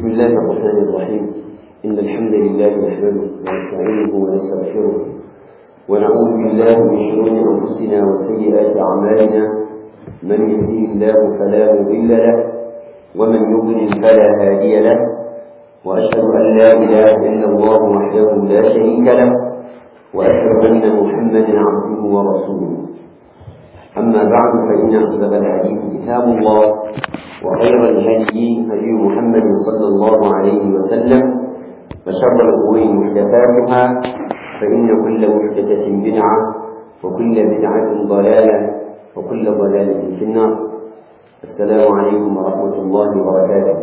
بسم الله الرحمن الرحيم إن الحمد لله نحمده ونستعينه ونستغفره ونعوذ بالله من شرور أنفسنا وسيئات أعمالنا من يهديه الله فلا مضل له ومن يضلل فلا هادي له وأشهد أن لا إله إلا الله وحده لا شريك له وأشهد أن محمدا عبده ورسوله أما بعد فإن أصدق الحديث كتاب الله وخير الهدي هدي محمد صلى الله عليه وسلم وشر الأمور محدثاتها فإن كل محدثة بدعة وكل بدعة ضلالة وكل ضلالة في النار السلام عليكم ورحمة الله وبركاته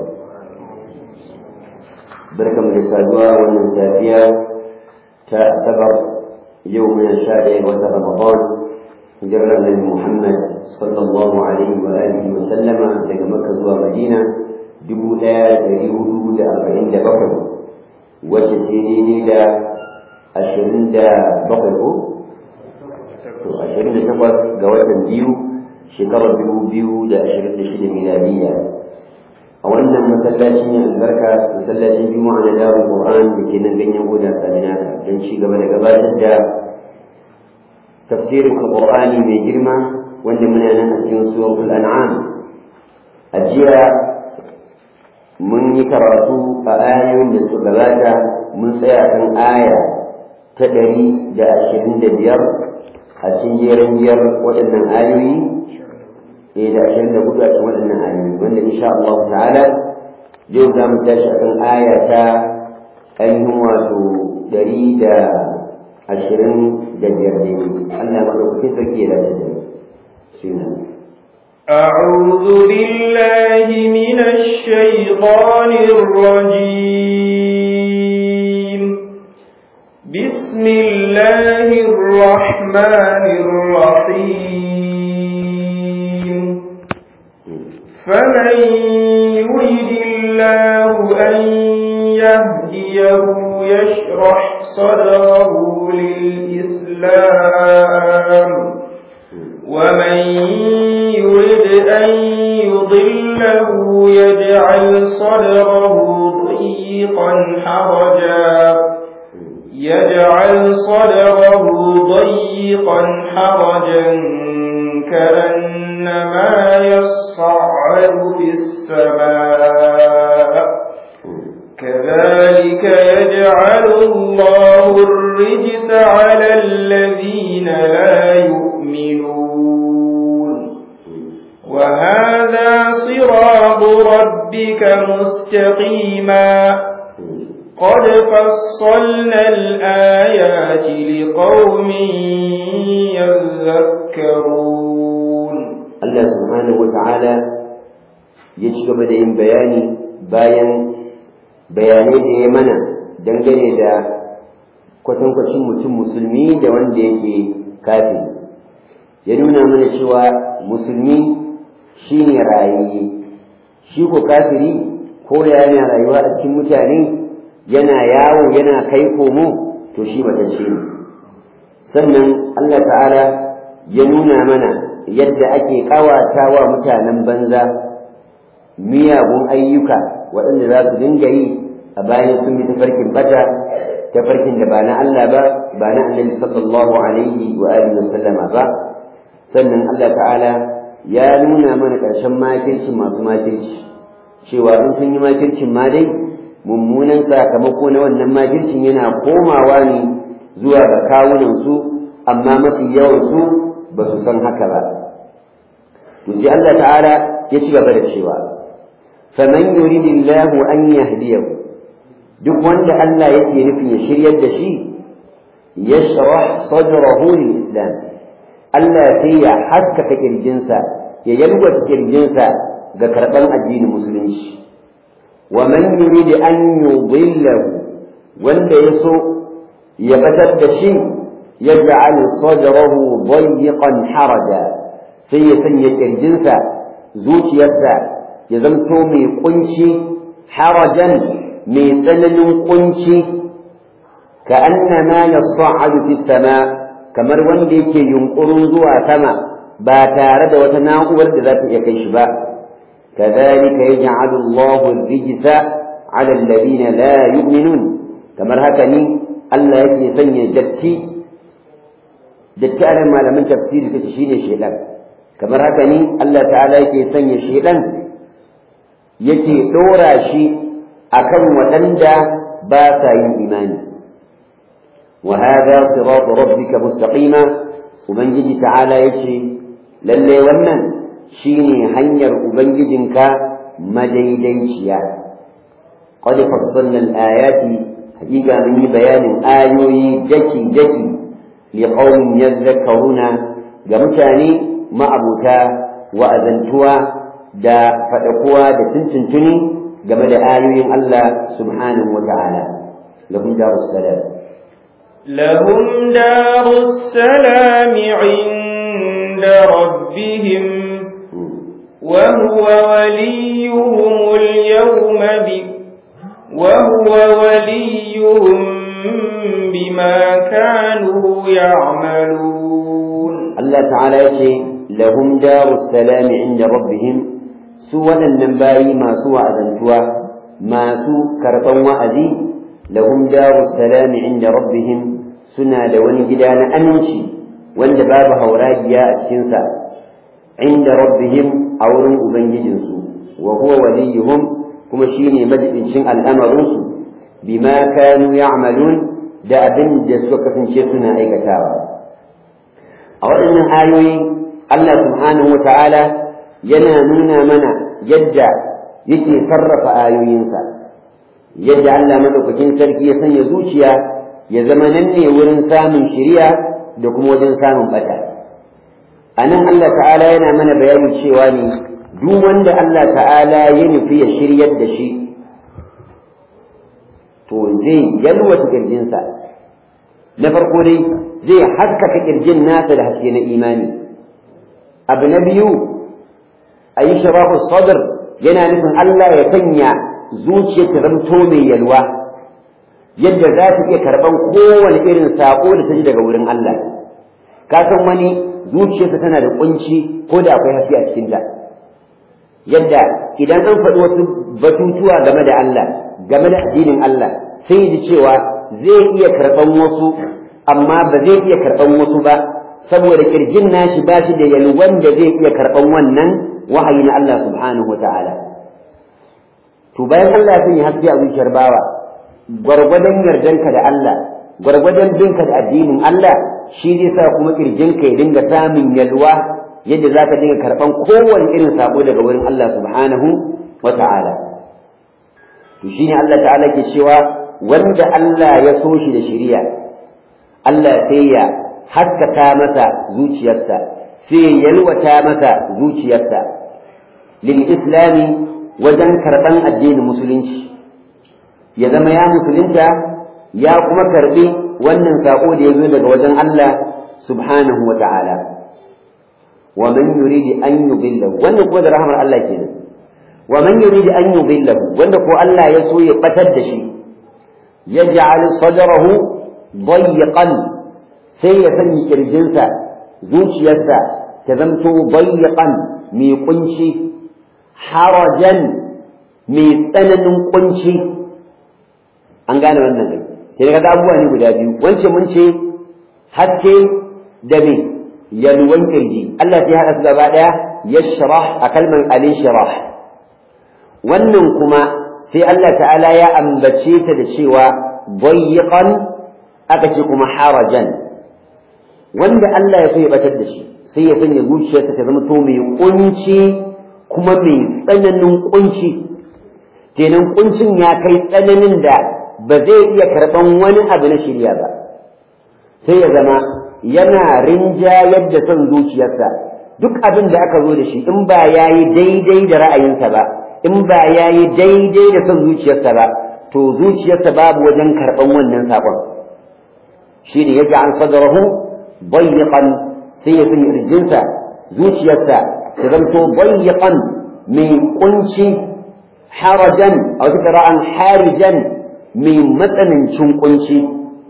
بركة من السادوة والمنتافية تعتبر يومنا الشائع وتر رمضان hijirar annabi Muhammad sallallahu alaihi wa alihi wa sallama daga Makka zuwa Madina dubu ɗaya da ɗari hudu da arba'in da bakwai wacce ce daidai da ashirin da bakwai ko? To ashirin da takwas ga watan biyu shekarar dubu biyu da ashirin da shida miladiyya. A wannan masallacin albarka masallacin juma'a na darul Qur'an da ke nan ganyen goda saminaka don ci gaba da gabatar da tafsirin alƙur'ani mai girma wanda muna nan a cikin suratul an'am a jiya mun yi karatu a ayoyin da suka gabata mun tsaya kan aya ta ɗari da ashirin da biyar a cikin jerin biyar waɗannan ayoyi eh da ashirin da hudu a cikin waɗannan ayoyi wanda insha Allah ta'ala yau za mu tashi a kan aya ta ainihin wato ɗari da ashirin da biyar daidai Allah maɗaukakin sarki ya dace da suna أعوذ بالله من الشيطان الرجيم بسم الله الرحمن الرحيم فمن يريد الله أن يهديه يشرح صدره للإسلام ومن يرد أن يضله يجعل صدره ضيقا حرجا يجعل صدره ضيقا حرجا كأنما يصعد في السماء كذلك يجعل الله الرجس على الذين لا يؤمنون وهذا صراط ربك مستقيما قد فصلنا الآيات لقوم يذكرون الله سبحانه وتعالى يجب بدأ بياني bayan bayanai da ya mana dangane da kwatankwacin mutum musulmi da wanda yake kafin ya nuna mana cewa musulmi shi ne rayayye shi ko kafiri ko da yana rayuwa a cikin mutane yana yawo yana kai komo to shi matacce ne sannan Allah ta'ala ya nuna mana yadda ake ƙawata wa mutanen banza miyagun ayyuka waɗanda za su dinga yi a bayan sun bi tafarkin bata tafarkin da ba na Allah ba ba na annabi sallallahu alaihi wa alihi wa sallama ba sannan Allah ta'ala ya nuna mana ƙarshen makircin masu makirci cewa in sun yi makircin ma dai mummunan sakamako na wannan makircin yana komawa ne zuwa ga kawunan su amma mafi yawan su ba su san haka ba to sai Allah ta'ala ya ci gaba da cewa faman yuridillahu an yahdiyahu duk wanda Allah yake nufin ya shiryar da shi yashrah sadrahu lil islam Allah sai ya haskaka kirjinsa ya yalwata kirjinsa ga karɓar addinin musulunci wa man yurid an yudillahu wanda ya so ya batar da shi yaj'al sadrahu dayyqan haraja sai ya sanya kirjinsa zuciyarsa ya zamto mai kunci harajan mai tsananin kunci ka annama yas'adu fi sama kamar wanda yake yunkurin zuwa sama ba tare da wata na'urar da za ta iya kai shi ba كذلك يجعل الله الرجس على الذين لا يؤمنون كما هكني الله يكي سني دتي دتي على ما لم تفسير تشيني شيئا كما هكني الله تعالى يكي سني شيئا يكي دورا شيء أكم وتندى باسا إيماني وهذا صراط ربك مستقيما ومن جدي تعالى يكي للي ونن شيني هنير أبنجدنك مديديشيا قد فصلنا الآيات حقيقة من بيان آيوي جكي جكي لقوم يذكرون جمتاني ما أبوتا وأذنتوا دا فتقوا دا تنتنتني جمد آيوي الله سبحانه وتعالى لهم دار السلام لهم دار السلام عند ربهم وهو وليهم اليوم ب وهو وليهم بما كانوا يعملون الله تعالى يقول لهم دار السلام عند ربهم سوى النباي ما سوى أذنتوا ما سوى كرطا وأذي لهم دار السلام عند ربهم سنة دون جدان أمنشي وان بابها وراجيا أتشنسا عند ربهم أورن أبنججنسو وهو وليهم كما شيني مجد شن الأمرنسو بما كانوا يعملون da abin da suka kasance suna aikatawa a waɗannan ayoyi Allah subhanahu wata'ala yana nuna mana yadda yake sarrafa ayoyinsa yadda Allah madaukakin sarki ya sanya zuciya ya zama nan ne wurin samun shiriya da kuma wajen samun bata a nan Allah ta'ala yana mana bayani cewa ne duk wanda Allah ta'ala ya nufi ya shiryar da shi to zai yalwata kirjinsa na farko dai zai haskaka kirjin nasa da haske na imani abu na biyu a yi sharafu sadr yana nufin Allah ya sanya zuciya ta zamto mai yalwa yadda za ta iya karɓan kowane irin saƙo da ta ji daga wurin Allah ka san wani zuciyarsa tana da kunci ko da akwai haske a cikinta yadda idan an faɗi wasu batutuwa game da Allah game da addinin Allah sai ji cewa zai iya karɓan wasu amma ba zai iya karɓan wasu ba saboda kirjin nashi ba shi da yalwan da zai iya karɓan wannan wahayi na Allah subhanahu wata'ala to bayan Allah ya sanya haske a zuciyar bawa gwargwadon yardanka da Allah gwargwadon binka da addinin Allah shi zai sa kuma kirjinka ya dinga samun yalwa yadda za ka dinga karɓan kowane irin sako daga wurin Allah subhanahu wata'ala to shine Allah ta'ala ke cewa wanda Allah ya so shi da shari'a Allah sai ya haskaka masa zuciyarsa sai ya yalwata masa zuciyarsa lil islami wajen karɓan addinin musulunci ya zama ya musulunta ya kuma karɓi wannan saƙo da ya zo daga wajen Allah subhanahu wa ta'ala wa man yuridi an yudillahu wannan kuma da rahmar Allah kenan wa man yuridi an yudillahu wanda ko Allah ya so ya batar da shi yaj'al sadrahu ضيقا sai ya sanya kirjinsa zuciyarsa ta zamto bayyakan mai kunci harajan mai tsananin kunci an gane wannan ne sai daga abubuwa ne guda biyu wance mun ce haske da me yalwan kirji Allah sai haɗa su gaba ɗaya yashrah a kalmar alin shirah wannan kuma sai Allah ta'ala ya ambace ta da cewa bayyakan aka ce kuma harajan wanda Allah ya so ya batar da shi sai ya sanya zuciyarsa ta zama to mai kunci kuma mai tsananin kunci kenan kuncin ya kai tsananin da ba zai iya karɓan wani abu na shirya ba sai ya zama yana rinjayar da son zuciyarsa duk abin da aka zo da shi in ba ya yi daidai da ra'ayinsa ba in ba ya yi daidai da son zuciyarsa ba to zuciyarsa babu wajen karɓan wannan saƙon shi ne yadda an sadarahu bayyakan sai ya sanya irjinsa zuciyarsa ta zamto bayyakan mai kunci harajan a wata kira'an harijan mai matsanancin kunci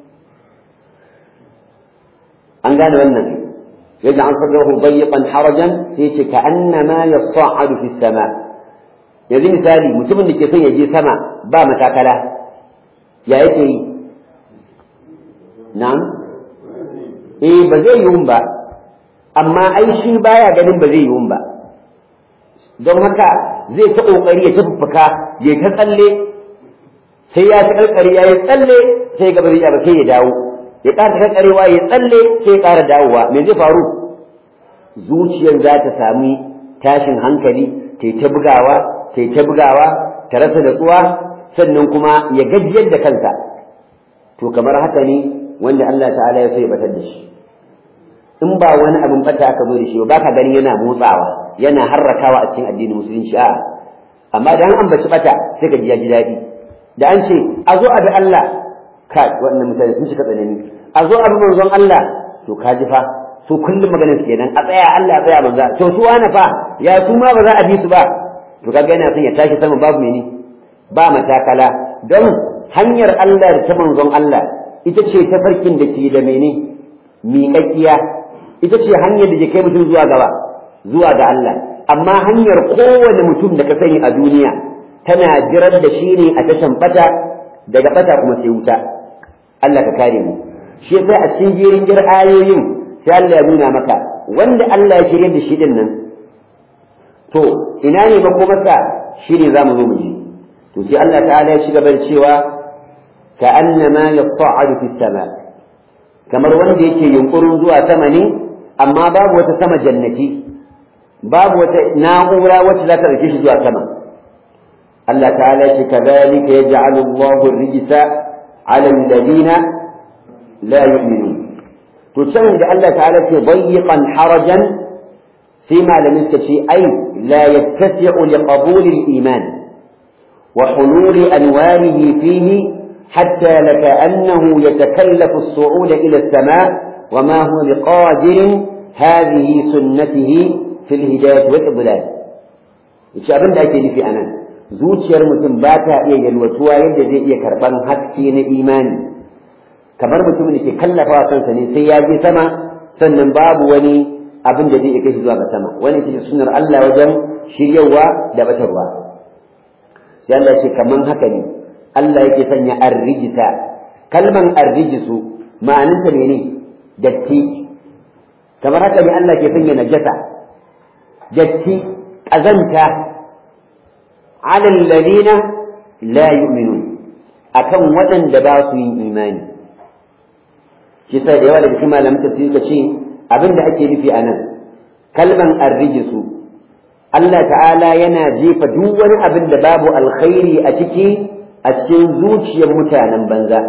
an gane wannan yadda an sadarahu bayyakan harajan sai ce ka annama ya sa'adu fi sama yanzu misali mutumin da ke son ya je sama ba matakala ya yake yi na'am eh ba zai yiwu ba amma ai shi baya ganin ba zai yiwu ba don haka zai ta kokari ya tafuffuka ya ta tsalle sai ya ta karkare ya yi tsalle sai gaba zai ba sai ya dawo ya ƙara karkarewa ya tsalle sai ya ƙara dawowa me zai faru zuciyar za ta sami tashin hankali ta ta bugawa ta ta bugawa ta rasa natsuwa sannan kuma ya gajiyar da kansa to kamar haka ne wanda Allah ta'ala ya so ya batar da shi in ba wani abin bata aka zo da shi ba ka gani yana motsawa yana harrakawa a cikin addinin musulunci a amma da an ambaci bata sai ka ji ya ji daɗi da an ce a zo a bi Allah ka wannan mutane sun shiga tsanani a zo a bi manzon Allah to ka ji fa su kullum maganar su kenan a tsaya Allah a tsaya manzo to su wani fa ya su ma ba za a bi su ba to kaga yana son ya tashi sama babu mene ba matakala don hanyar Allah da ta manzon Allah ita ce tafarkin da ke da mene miƙaƙƙiya ita ce hanyar da ke kai mutum zuwa gaba zuwa ga Allah amma hanyar kowane mutum da ka sani a duniya tana jirar da shi ne a tashan bata daga bata kuma sai wuta Allah ka kare mu shi yasa a cikin jerin jir ayoyin sai Allah ya nuna maka wanda Allah ya shirya da shi din nan to ina ne ba kuma sa shi ne za mu zo mu ji to sai Allah ta'ala ya shiga bar cewa ka annama yas'adu fi sama kamar wanda yake yunkurin zuwa sama ne amma babu wata sama jannati babu wata na'ura wacce za ta ɗauke shi zuwa sama Allah ta'ala ya ce kadhalika yaj'alu Allahu ar-rijsa 'ala alladhina la yu'minun to can da Allah ta'ala ce dayyiqan harajan sai malamin ta ce ai la yattasi'u li qabul al-iman wa hulul anwarihi fihi hatta lakaannahu yatakallafu as-su'ud ila as-sama' wa ma huwa biqadir hadhihi sunnatihi fi al-hidayah wa al-idlal yace abin da ake nufi anan zuciyar mutum ba ta iya yalwatuwa yadda zai iya karban haske na imani kamar mutumin da ke kallafa kansa ne sai ya je sama sannan babu wani abin da zai kai shi zuwa ga sama wani ita sunnar Allah wajen shiryawa da batarwa sai Allah ce kaman haka ne Allah yake sanya arrijita kalman arrijisu ma'anarsa ne datti kamar haka ne Allah ke sanya najasa datti ƙazanta alal ladina la yu'minun akan waɗanda ba su yin imani shi sa da yawa daga cikin malamin tafsiri ka ce abin da ake nufi a nan kalman arrijisu Allah ta'ala yana jefa duk wani abin da babu alkhairi a ciki a cikin zuciyar mutanen banza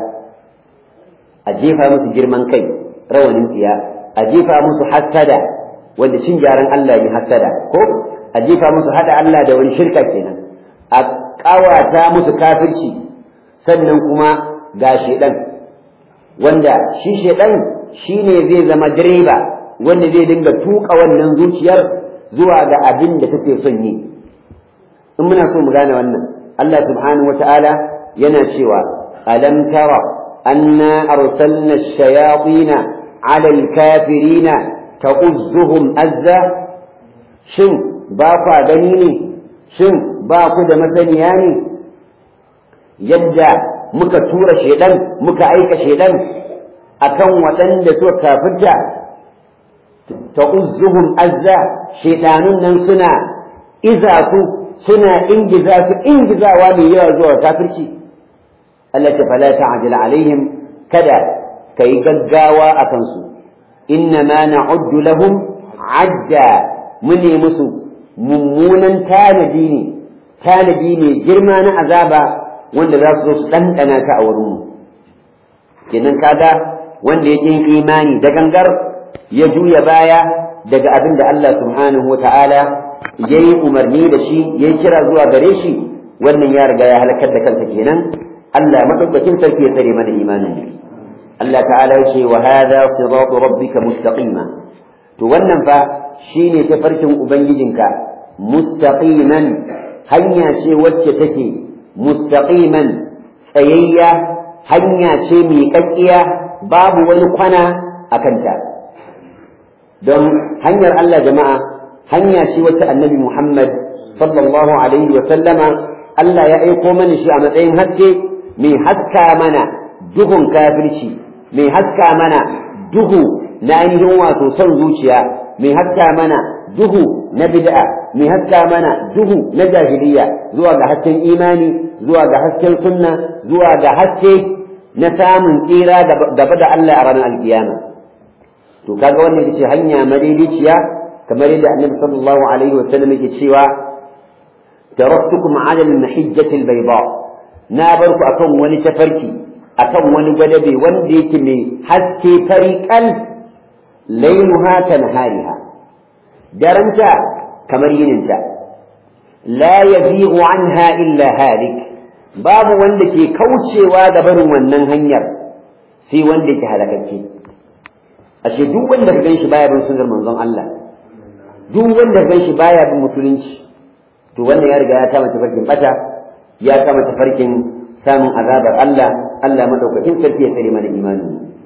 a jefa musu girman kai rawanin tsiya a jefa musu hassada wanda cin gyaran Allah ne hassada ko a jefa musu hada Allah da wani shirka kenan a ƙawata musu kafirci sannan kuma ga shedan wanda shi shedan shine zai zama direba wanda zai dinga tuka wannan zuciyar zuwa ga abin da take son yi in muna so mu gane wannan Allah subhanahu wata'ala yana cewa alam tara anna arsalna ash-shayatin 'ala al-kafirina ta'uzzuhum azza shin ba kwa gani ne shin ba ku da masaniya ne yadda muka tura shedan muka aika shedan akan waɗanda suka kafirta ta'uzzuhum azza shedanun nan suna iza su suna ingiza su ingizawa mai yawa zuwa kafirci Allah ta fala ta'jil alaihim kada kai gaggawa akan su inna ma na'uddu lahum adda mune musu mummunan tanadi ne tanadi ne girma na azaba wanda za su zo su ɗanɗana ta a wurinmu kenan kaga wanda yake yin imani da gangar ya juya baya daga abin da Allah subhanahu wa ta'ala ya yi umarni da shi ya yi kira zuwa gare shi wannan ya riga ya halakar da kansa kenan Allah madaukakin sarki ya tsare mana imanin Allah ta'ala ya ce wa hadha siratu rabbika mustaqima to wannan fa shine tafarkin ubangijinka mustaqiman hanya ce wacce take mustaqiman tsayayya hanya ce miƙaƙƙiya babu wani kwana a kanta don hanyar Allah jama'a hanya ce wacce annabi Muhammad sallallahu alaihi wa sallama Allah ya aiko mana shi a matsayin haske mai haska mana duhun kafirci mai haska mana duhu na ainihin wato son zuciya mai haska mana duhu na bid'a mai haska mana duhu na jahiliya zuwa ga hasken imani zuwa ga hasken sunna zuwa ga haske na samun tsira gaba da Allah a ranar alkiyama to kaga wannan ita ce hanya madaidaiciya kamar yadda annabi sallallahu alaihi wa sallam yake cewa taraktukum ala al-mahijjati al-bayda na bar ku akan wani tafarki akan wani gwadabe wanda yake mai haske fariqal lailuha kanhariha daranta kamar yininta la yazighu anha illa halik babu wanda ke kaucewa ga barin wannan hanyar sai wanda ke halakacce ashe duk wanda ka ganshi baya bin sunnar manzon Allah duk wanda ka ganshi baya bin musulunci to wannan ya riga ya kama tafarkin bata ya kama tafarkin samun azabar Allah Allah madaukakin sarki ya tsare mana imani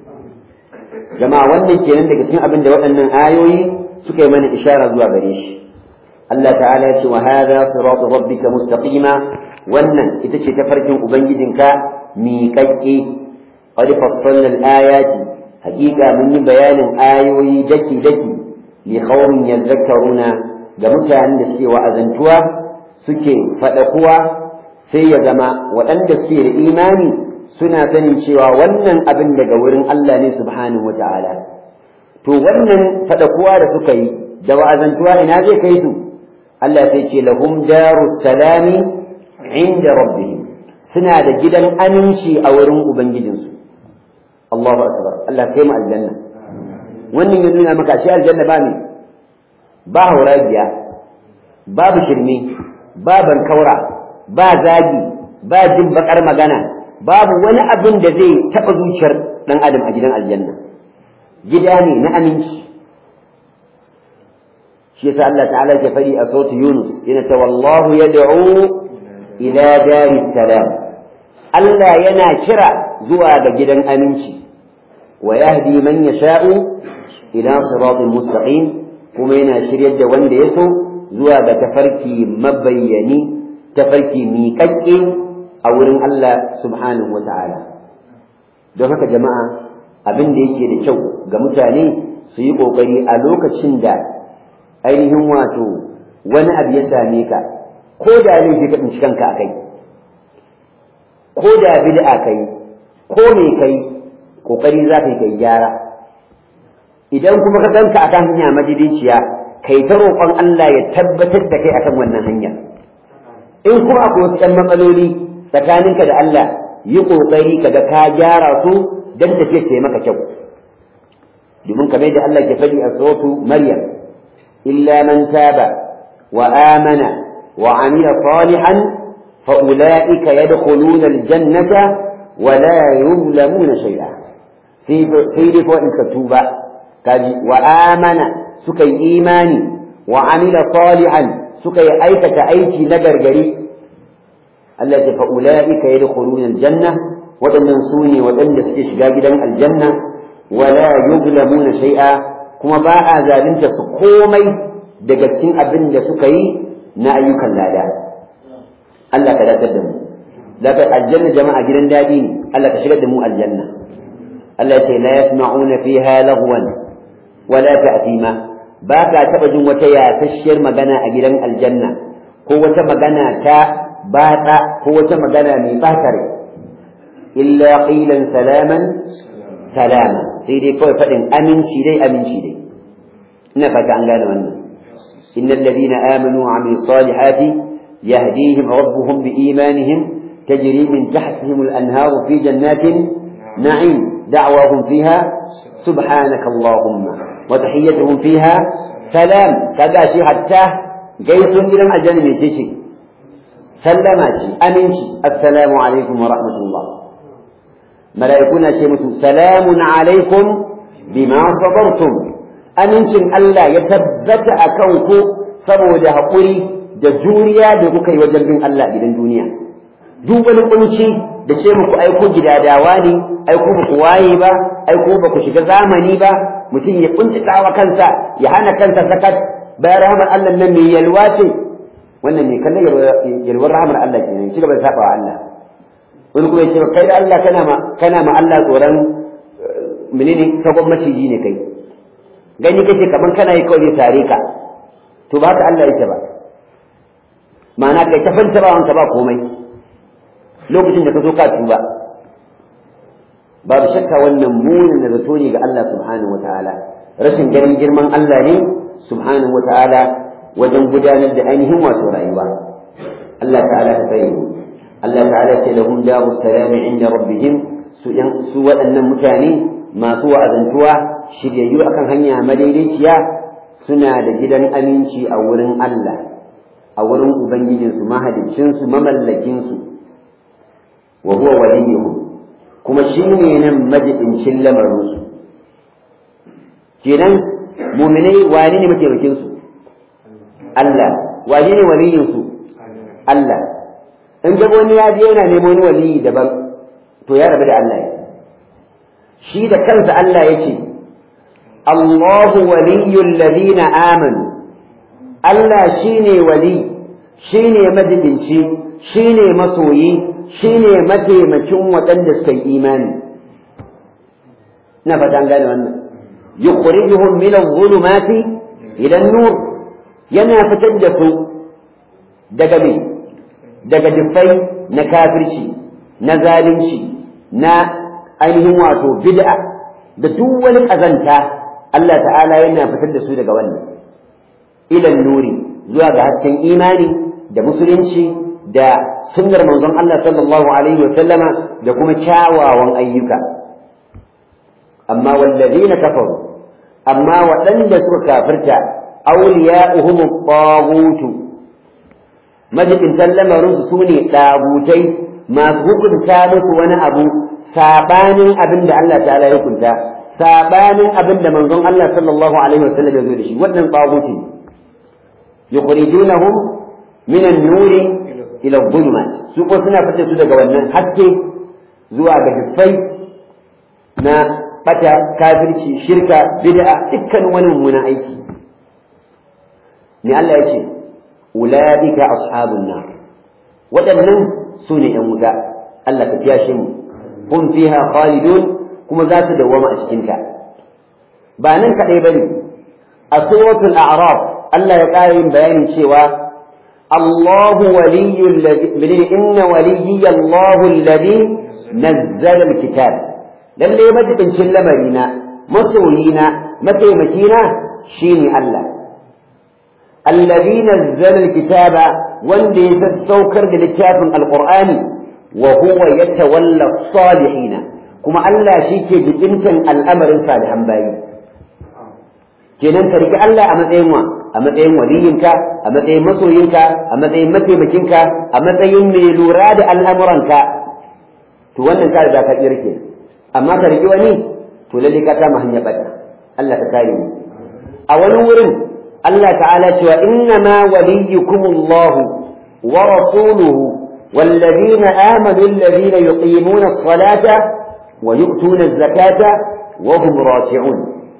jama'a wannan kenan daga cikin abin da waɗannan ayoyi suka yi mana ishara zuwa gare shi Allah ta'ala ya ce wa hadha siratu rabbika mustaqima wannan ita ce tafarkin ubangijinka miƙaƙƙe qad fassalna al-ayati haƙiƙa mun yi bayanin ayoyi daki daki li qaumin yadhakkaruna ga mutanen da suke wa'azantuwa suke faɗakuwa sai ya zama waɗanda suke da imani suna sanin cewa wannan abin daga wurin Allah ne subhanahu wata'ala to wannan faɗakuwa da suka yi da wa'azantuwa ina zai kai su Allah sai ce lahum darus salami inda rabbihim suna da gidan aminci a wurin ubangijinsu Allahu akbar Allah kai mu aljanna wannan ya nuna maka shi aljanna ba ne ba hauragiya babu shirme ba bankaura ba zagi ba jin bakar magana babu wani abin da zai taɓa zuciyar ɗan adam a gidan aljanna gida ne na aminci shi yasa Allah ta'ala ke faɗi a sautu Yunus yana ta wallahu yad'u ila dari salam Allah yana kira zuwa ga gidan aminci wa yahdi man yasha'u ila siratin mustaqim kuma yana shiryar da wanda ya so zuwa ga tafarki mabayyani tafarki miƙaƙƙe a wurin Allah subhanahu wa ta'ala don haka jama'a abin da yake da kyau ga mutane su yi ƙoƙari a lokacin da ainihin wato wani abu ya same ka ko da laifi ka tsinci kanka a kai ko da bid'a kai ko me kai ƙoƙari za ka yi kai gyara idan kuma ka ganka akan hanya madidiciya kai ta roƙon Allah ya tabbatar da kai akan wannan hanya in kuma akwai wasu ɗan matsaloli tsakaninka da Allah yi ƙoƙari kaga ka gyara su don tafiya ta maka kyau domin kamar da Allah ke faɗi a suratu Maryam illa man taba wa amana wa amila salihan fa ulaika yadkhuluna aljannata wa la yuzlamuna shay'a sai sai dai ko in ka tuba kaji wa amana suka yi imani wa amila salihan suka yi aikata aiki na gargari Allah ya fa ulaika yadkhuluna aljanna wadannan su ne wadanda suke shiga gidan aljanna wala yuzlamuna shay'a kuma ba a zalunta su komai daga cikin abin da suka yi na ayyukan lada Allah ka dace da mu daga aljanna jama'a gidan dadi ne Allah ka shigar da mu aljanna Allah ya ce la yasma'una fiha lagwan wala ta'thima ba ka taɓa jin wata yasasshiyar magana a gidan aljanna ko wata magana ta batsa ko wata magana mai ɓatare illa qilan salaman salama sai dai kawai faɗin aminci dai aminci dai ina fata an gane wannan innal ladina amanu wa amilus salihati yahdihim rabbuhum biimanihim tajri min tahtihim al-anharu fi jannatin na'im da'wahum fiha subhanaka allahumma وتحيتهم فيها سلام كذا شيء حتى جيسون gidan aljanna mai ce sallama ce aminci assalamu alaikum wa rahmatullah mala'ikuna ce musu salamun alaikum bima sabartum amincin Allah ya tabbata akan ku saboda haƙuri da juriya da kuka yi wajen bin Allah gidan duniya duk wani kunci da ce muku aiko gidadawa ne aiko ba ku waye ba aiko ba ku shiga zamani ba mutum ya kuntata wa kansa ya hana kansa sakat bayan rahmar Allah nan mai yalwa ce wannan mai kallon yalwar rahamar Allah kenan shi gaba da saba wa Allah wani kuma ya ce kai da Allah kana ma kana ma Allah tsoron menene sabon maciji ne kai gani kake kaman kana yi kawai zai tare ka to ba haka Allah yake ba ma'ana kai ta fanta ba wanka ba komai lokacin da ka zo ka tuba babu shakka wannan munin da zato ne ga Allah subhanahu wataala rashin ganin girman Allah ne subhanahu wataala wajen gudanar da ainihin wato rayuwa Allah ta'ala ta tsaye Allah ta'ala ce lahum daru salami inda rabbihim su su waɗannan mutane masu wa'azantuwa shiryayyu akan hanya madaidaiciya suna da gidan aminci a wurin Allah a wurin ubangijinsu mahaliccinsu mamallakinsu wa huwa waliyuhum kuma shi ne nan majidincin lamarinsu kenan muminai wane ne mataimakinsu Allah wane ne waliyinsu Allah in ga wani ya je yana neman wani waliyi daban to ya rabu da Allah ya shi da kansa Allah ya ce Allahu waliyyul ladina amanu Allah shine wali shine majidinci shine masoyi shine mataimakin waɗanda suka yi imani na fata an gane wannan yukhrijuhum min adh-dhulumati ila an-nur yana fitar da su daga me daga dufai na kafirci na zalunci na ainihin wato bid'a da duk wani ƙazanta Allah ta'ala yana fitar da su daga wannan ilan nuri zuwa ga hasken imani da musulunci da sunnar manzon Allah sallallahu alaihi wa sallama da kuma kyawawan ayyuka amma wallazina kafaru amma waɗanda suka kafirta awliya'uhum at-taghut majibin lamarin su ne ɗagutai masu hukunta musu wani abu sabanin abin da Allah ta'ala ya hukunta sabanin abin da manzon Allah sallallahu alaihi wasallam ya zo da shi wannan tsaguti yukhrijunahum min an-nuri ila adh-dhulumat su ko suna fita su daga wannan haske zuwa ga dufai na bata kafirci shirka bid'a dukkan wani mummunan aiki ne Allah ya ce ulaika ashabun nar waɗannan su ne ‘yan wuta Allah ka fiyashe mu hum fiha khalidun kuma za su dawwama a cikinta ba nan kaɗai bane a suratul a'raf Allah ya ƙara yin bayanin cewa الله ولي الذي إن وليي الله الذي نزل الكتاب للي مجد شلمرينا مصولينا متيمكينا شيني الله الذي نزل الكتاب والذي تستوكر للكتاب القرآن وهو يتولى الصالحين كما الله شيكي بجنسا الأمر صالحا باي kenan ka riƙi Allah a matsayin wa a matsayin waliyinka a matsayin masoyinka a matsayin mataimakinka a matsayin mai lura da al'amuranka to wannan ka riga ka tsira ke amma ka riƙi wani to lalle ka kama hanyar bata Allah ka kare mu a wani wurin Allah ta'ala cewa inna ma waliyukumullahu wa rasuluhu والذين آمنوا الذين يقيمون الصلاة ويؤتون الزكاة وهم راكعون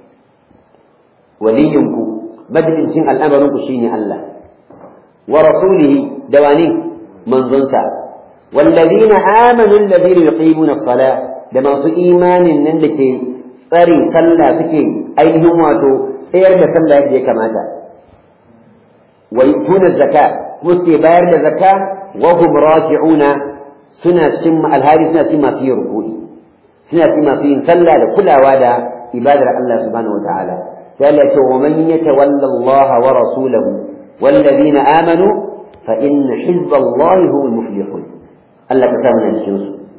وليكم بدل سن الأمر شيني الله ورسوله دواني من ظنسا والذين آمنوا الذين يقيمون الصلاة لما في إيمان نندك tsari sallah suke ainihin wato tsayar da sallah yadda ya kamata wa yutuna zakka kuma suke bayar da zakka wa hum raki'una suna cin alhari suna cin masu yin rukuni suna cin masu yin sallah da kulawa da ibadar Allah subhanahu wa ta'ala قال ومن يتولى الله ورسوله والذين آمنوا فإن حزب الله هم المفلحون ألا كتابنا الشمس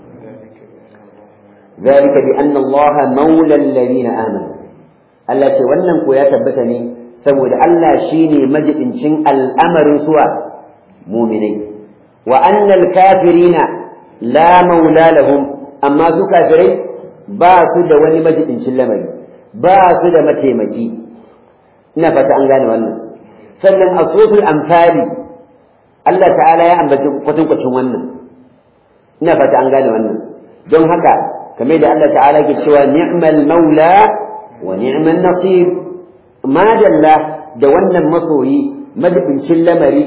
ذلك بأن الله مولى الذين آمنوا ألا تولن يا تبتني سود ألا شيني مجد شن الأمر سوى مؤمنين وأن الكافرين لا مولى لهم أما ذو كافرين باسد ولمجد شن لمري ba su da mataimaki ina fata an gane wannan sannan a sofin amfani Allah ta'ala ya ambaci kwatankwacin wannan ina fata an gane wannan don haka kamar da Allah ta'ala ke cewa ni'mal maula wa ni'mal nasir madalla da wannan masoyi madabincin lamari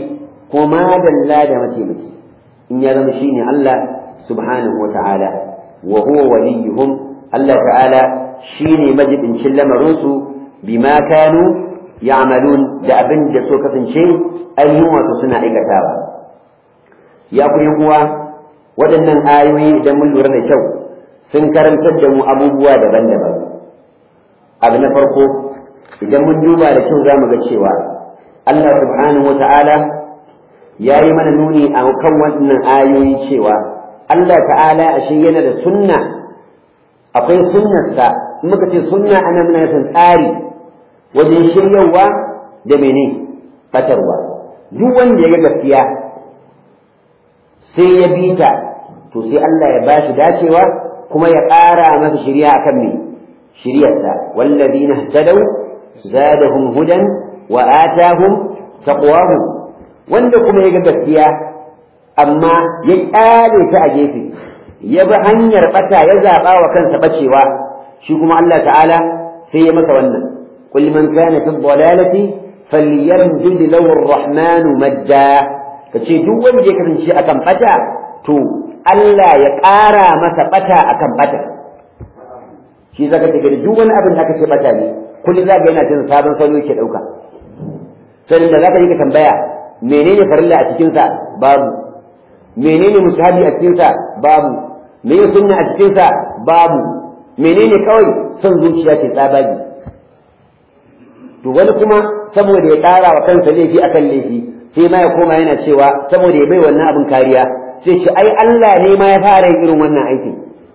ko madalla da mataimaki in ya zama shine Allah subhanahu wa ta'ala wa huwa waliyuhum Allah ta'ala shine majibincin lamarinsu bima kanu ya'malun da abin da so kasance ayyun wato suna aikatawa ya ku uwa waɗannan ayoyi idan mun lura da kyau sun karantar da mu abubuwa daban-daban abu na farko idan mun duba da kyau za mu ga cewa Allah subhanahu wa ta'ala ya yi mana nuni a kan wannan ayoyi cewa Allah ta'ala ashe yana da sunna akwai sunnarsa in muka ce sunna ana muna nufin tsari wajen shiryawa da mene fatarwa duk wanda ya ga gaskiya sai ya bi ta to sai Allah ya ba shi dacewa kuma ya ƙara masa shirya akan me shiryarsa wallazina ihtadaw zadahum hudan wa atahum taqwahum wanda kuma ya ga gaskiya amma ya ƙyale ta a gefe ya bi hanyar bata ya zaɓa wa kansa bacewa shi kuma Allah ta'ala sai ya masa wannan qul man kana fi dhalalati falyamdud lahu ar-rahman madda kace duk wanda ya kasance akan bata to Allah ya ƙara masa bata akan bata shi zaka ce duk wani abin da aka ce bata ne kullum zaka yana cin sabon salo yake dauka sai da zaka yi ka tambaya menene farilla a cikin sa babu menene musahabi a cikin sa babu me sunna a cikin sa babu menene kawai son zuciya ce tsabagi to wani kuma saboda ya ƙara wa kansa laifi akan laifi sai ma ya koma yana cewa saboda ya bai wannan abin kariya sai ce ai Allah ne ma ya fara yin irin wannan aikin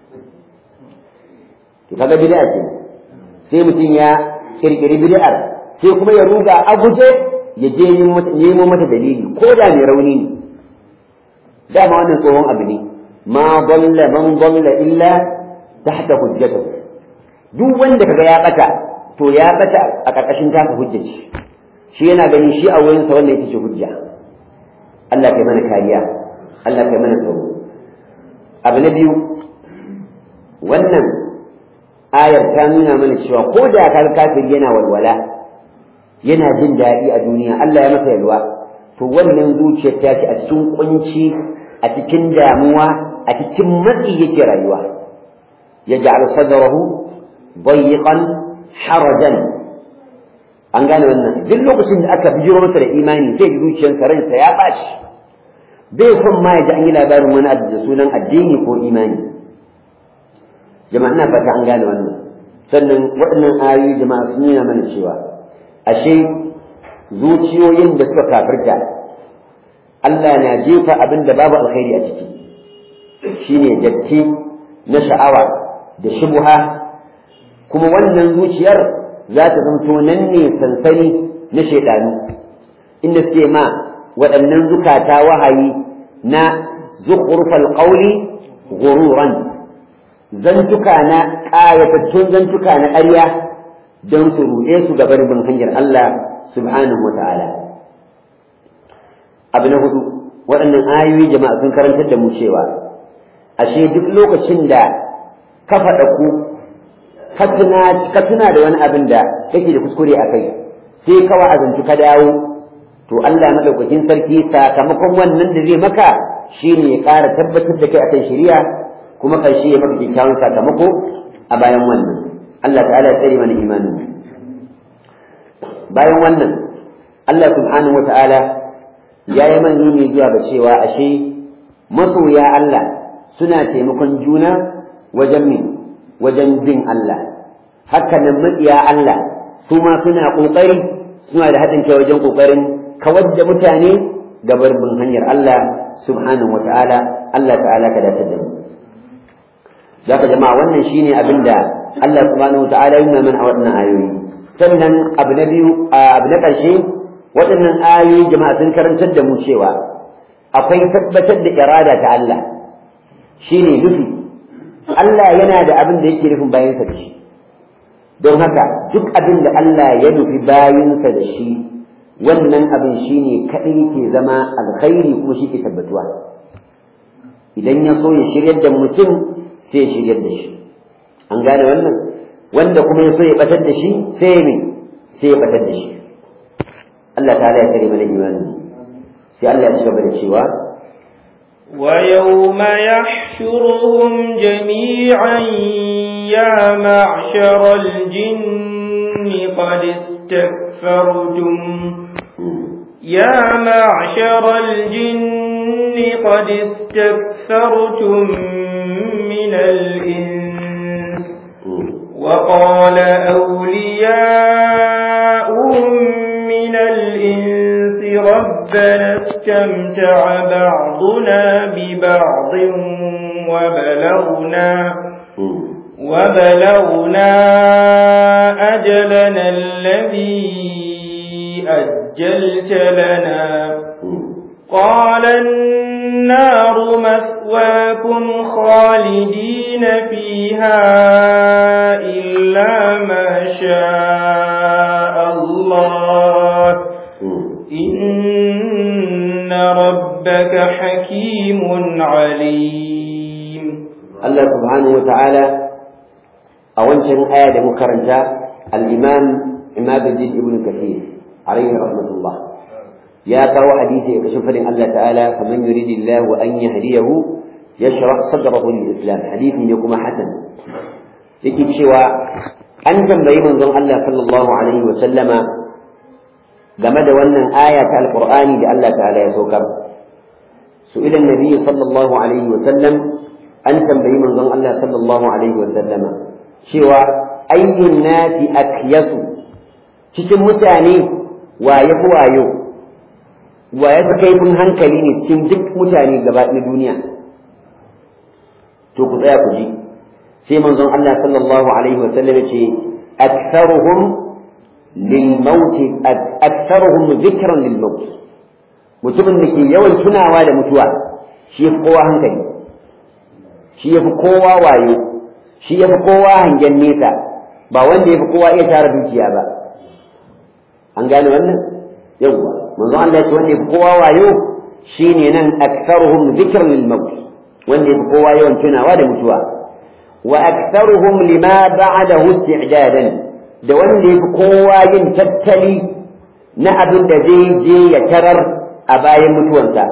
to kaga bid'a ce sai mutum ya kirkiri bid'ar sai kuma ya ruga a guje ya je nemo mata dalili ko da mai rauni ne dama wannan tsohon abu ne ma dalla man dalla illa tahta hujjatahu duk wanda kaga ya bata to ya bata a karkashin taka hujjaci shi yana ganin shi a wurinsa wannan ita ce hujja Allah kai mana kariya Allah kai mana tsaro abu na biyu wannan ayar ta nuna mana cewa ko da ka kafir yana walwala yana jin daɗi a duniya Allah ya masa yalwa to wannan zuciyar ta ce a cikin kunci a cikin damuwa a cikin matsi yake rayuwa ya ja'al sadrahu dayiqan harajan an gane wannan duk lokacin da aka bijiro masa da imani sai ji zuciyarsa ransa ya bashi bai son ma ya ji an yi labarin wani abu da sunan addini ko imani jama'a ina fata an gane wannan sannan waɗannan ayoyi jama'a sun nuna mana cewa ashe zuciyoyin da suka kafirta Allah na jefa abin da babu alkhairi a ciki shine datti na sha'awa da shubuha kuma wannan zuciyar za ta zanto nan ne sansani na shaidanu inda suke ma waɗannan zukata wahayi na zukhrufal qawli ghururan zantuka na ƙayatattun zantuka na ƙarya don su ruɗe su gabar bin hanyar Allah subhanahu wa ta'ala abu na hudu waɗannan ayoyi jama'a sun karantar da mu cewa ashe duk lokacin da ka faɗa ku ka tuna da wani abin da kake da kuskure a kai sai ka wa'azantu ka dawo to Allah madaukakin sarki sakamakon wannan da zai maka shine ya ƙara tabbatar da kai akan shari'a kuma karshe ya maka kyakkyawan sakamako a bayan wannan Allah ta'ala ya tsare mana imanin bayan wannan Allah subhanahu wata'ala ya yi man nuni zuwa ga cewa ashe masoya Allah suna taimakon juna wajen min wajen bin Allah haka nan matsiya Allah su ma suna ƙoƙari suna da haɗin kai wajen ƙoƙarin kawar da mutane gabar bin hanyar Allah subhanahu wa ta'ala Allah ta'ala ka dace da mu zaka jama'a wannan shine abin da Allah subhanahu wa ta'ala yana mana a waɗannan ayoyi sannan abu na biyu abu na ƙarshe waɗannan ayoyi jama'a sun karantar da mu cewa akwai tabbatar da irada ta Allah shine nufi Allah yana da abin da yake nufin bayansa da shi don haka duk abin da Allah ya nufi bayansa da shi wannan abin shi ne kaɗai ke zama alkhairi kuma shi ke tabbatuwa idan ya so ya shiryar da mutum sai ya shiryar da shi an gane wannan wanda kuma ya so ya batar da shi sai ya sai ya batar da shi Allah ta ya kare mana imani sai Allah ya ci gaba da cewa ويوم يحشرهم جميعا يا معشر الجن قد استكثرتم يا معشر الجن قد استكثرتم من الإنس وقال أولياؤهم من الإنس ربنا استمتع بعضنا ببعض وبلغنا وبلغنا أجلنا الذي أجلت لنا قال النار مثواكم خالدين فيها إلا ما شاء الله إن ربك حكيم عليم الله سبحانه وتعالى أولا آية مكرنة الإمام عماد الدين ابن كثير عليه رحمة الله يا كاو حديث يكشف الله تعالى فمن يريد الله أن يهديه يشرح صدره للإسلام حديث يكون حسن yake cewa an tambayi manzon Allah sallallahu alaihi wa sallama game da wannan aya ta alqur'ani da Allah ta'ala ya saukar su'ila annabi sallallahu alaihi wa sallam an tambayi manzon Allah sallallahu alaihi wa sallama cewa ayyun nasi akyasu cikin mutane wa ya fi wayo wa ya fi kaifin hankali ne cikin duk mutane gaba na duniya to ku tsaya ku ji sai manzon Allah sallallahu alaihi wa sallam ce aktharuhum lil maut aktharuhum dhikran lil maut mutumin da ke yawan tunawa da mutuwa shi yafi kowa hankali shi yafi kowa wayo shi yafi kowa hangen nesa ba wanda yafi kowa iya tara dukiya ba an gane wannan yawwa manzon Allah ya ce wanda yafi kowa wayo shine nan aktharuhum dhikran lil maut wanda yafi kowa yawan tunawa da mutuwa وأكثرهم لما بعده استعدادا da wanda ya fi kowa yin tattali na abin da zai je ya tarar a bayan mutuwansa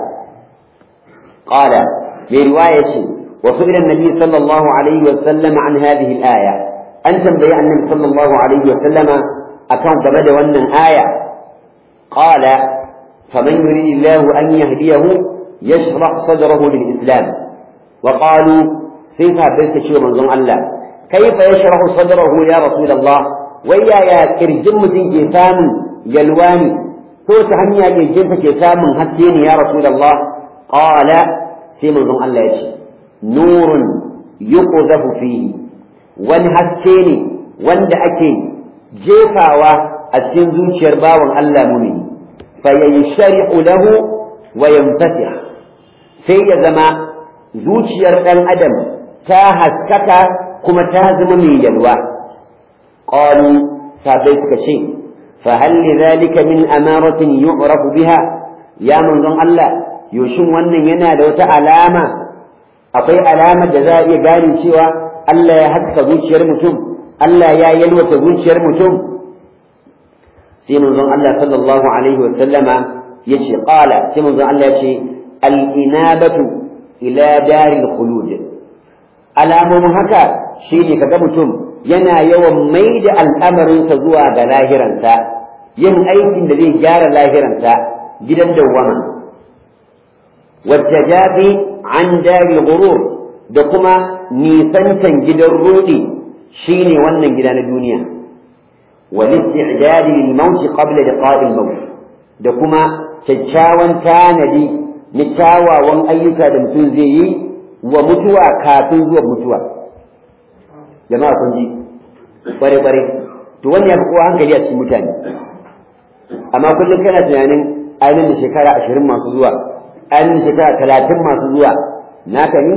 qala mai riwaya ce wa su'ila annabi sallallahu alaihi wa sallam an hadhihi al-aya an tambayi annabi sallallahu alaihi wa sallama akan game da wannan aya qala faman yuridillahu an yahdiyahu yashrah sadrahu lil-islam wa qalu sai sahabbai ta ce manzon Allah kaifa yashrahu sadrahu ya rasulullah wai yaya kirjin mutum ke samun yalwa ne ko ta hanya kirjin ke samun haske ne ya rasulullah qala sai manzon Allah ya ce nurun yuqzafu fihi wani haske ne wanda ake jefawa a cikin zuciyar bawan Allah mumini fa yanshari'u lahu wa yanfatih sai ya zama zuciyar ɗan adam ta haskaka kuma ta zama mai yalwa qalu sabai suka ce fa hal lidhalika min amaratin yu'rafu biha ya manzon Allah yoshin wannan yana da wata alama akwai alamar da za a iya gane cewa Allah ya haska zuciyar mutum Allah ya yalwata zuciyar mutum sai manzon Allah sallallahu alaihi wa sallama yace qala sai manzon Allah yace al-inabatu ila daril khulud alamomin haka shine kaga mutum yana yawan mai da al'amarinsa zuwa ga lahiransa yin aikin da zai gyara lahiransa gidan dawwama wattajafi an dari gurur da kuma nisantan gidan rudi shine wannan gida na duniya wal isti'dad lil maut qabla liqa'i al maut da kuma kyakkyawan tanadi na kyawawan ayyuka da mutum zai yi wa mutuwa kafin zuwa mutuwa jama'a kun ji bare bare to wannan ya fi kowa hankali a cikin mutane amma kullum kana tunanin ainihin da shekara ashirin masu zuwa ainihin da shekara talatin masu zuwa naka ne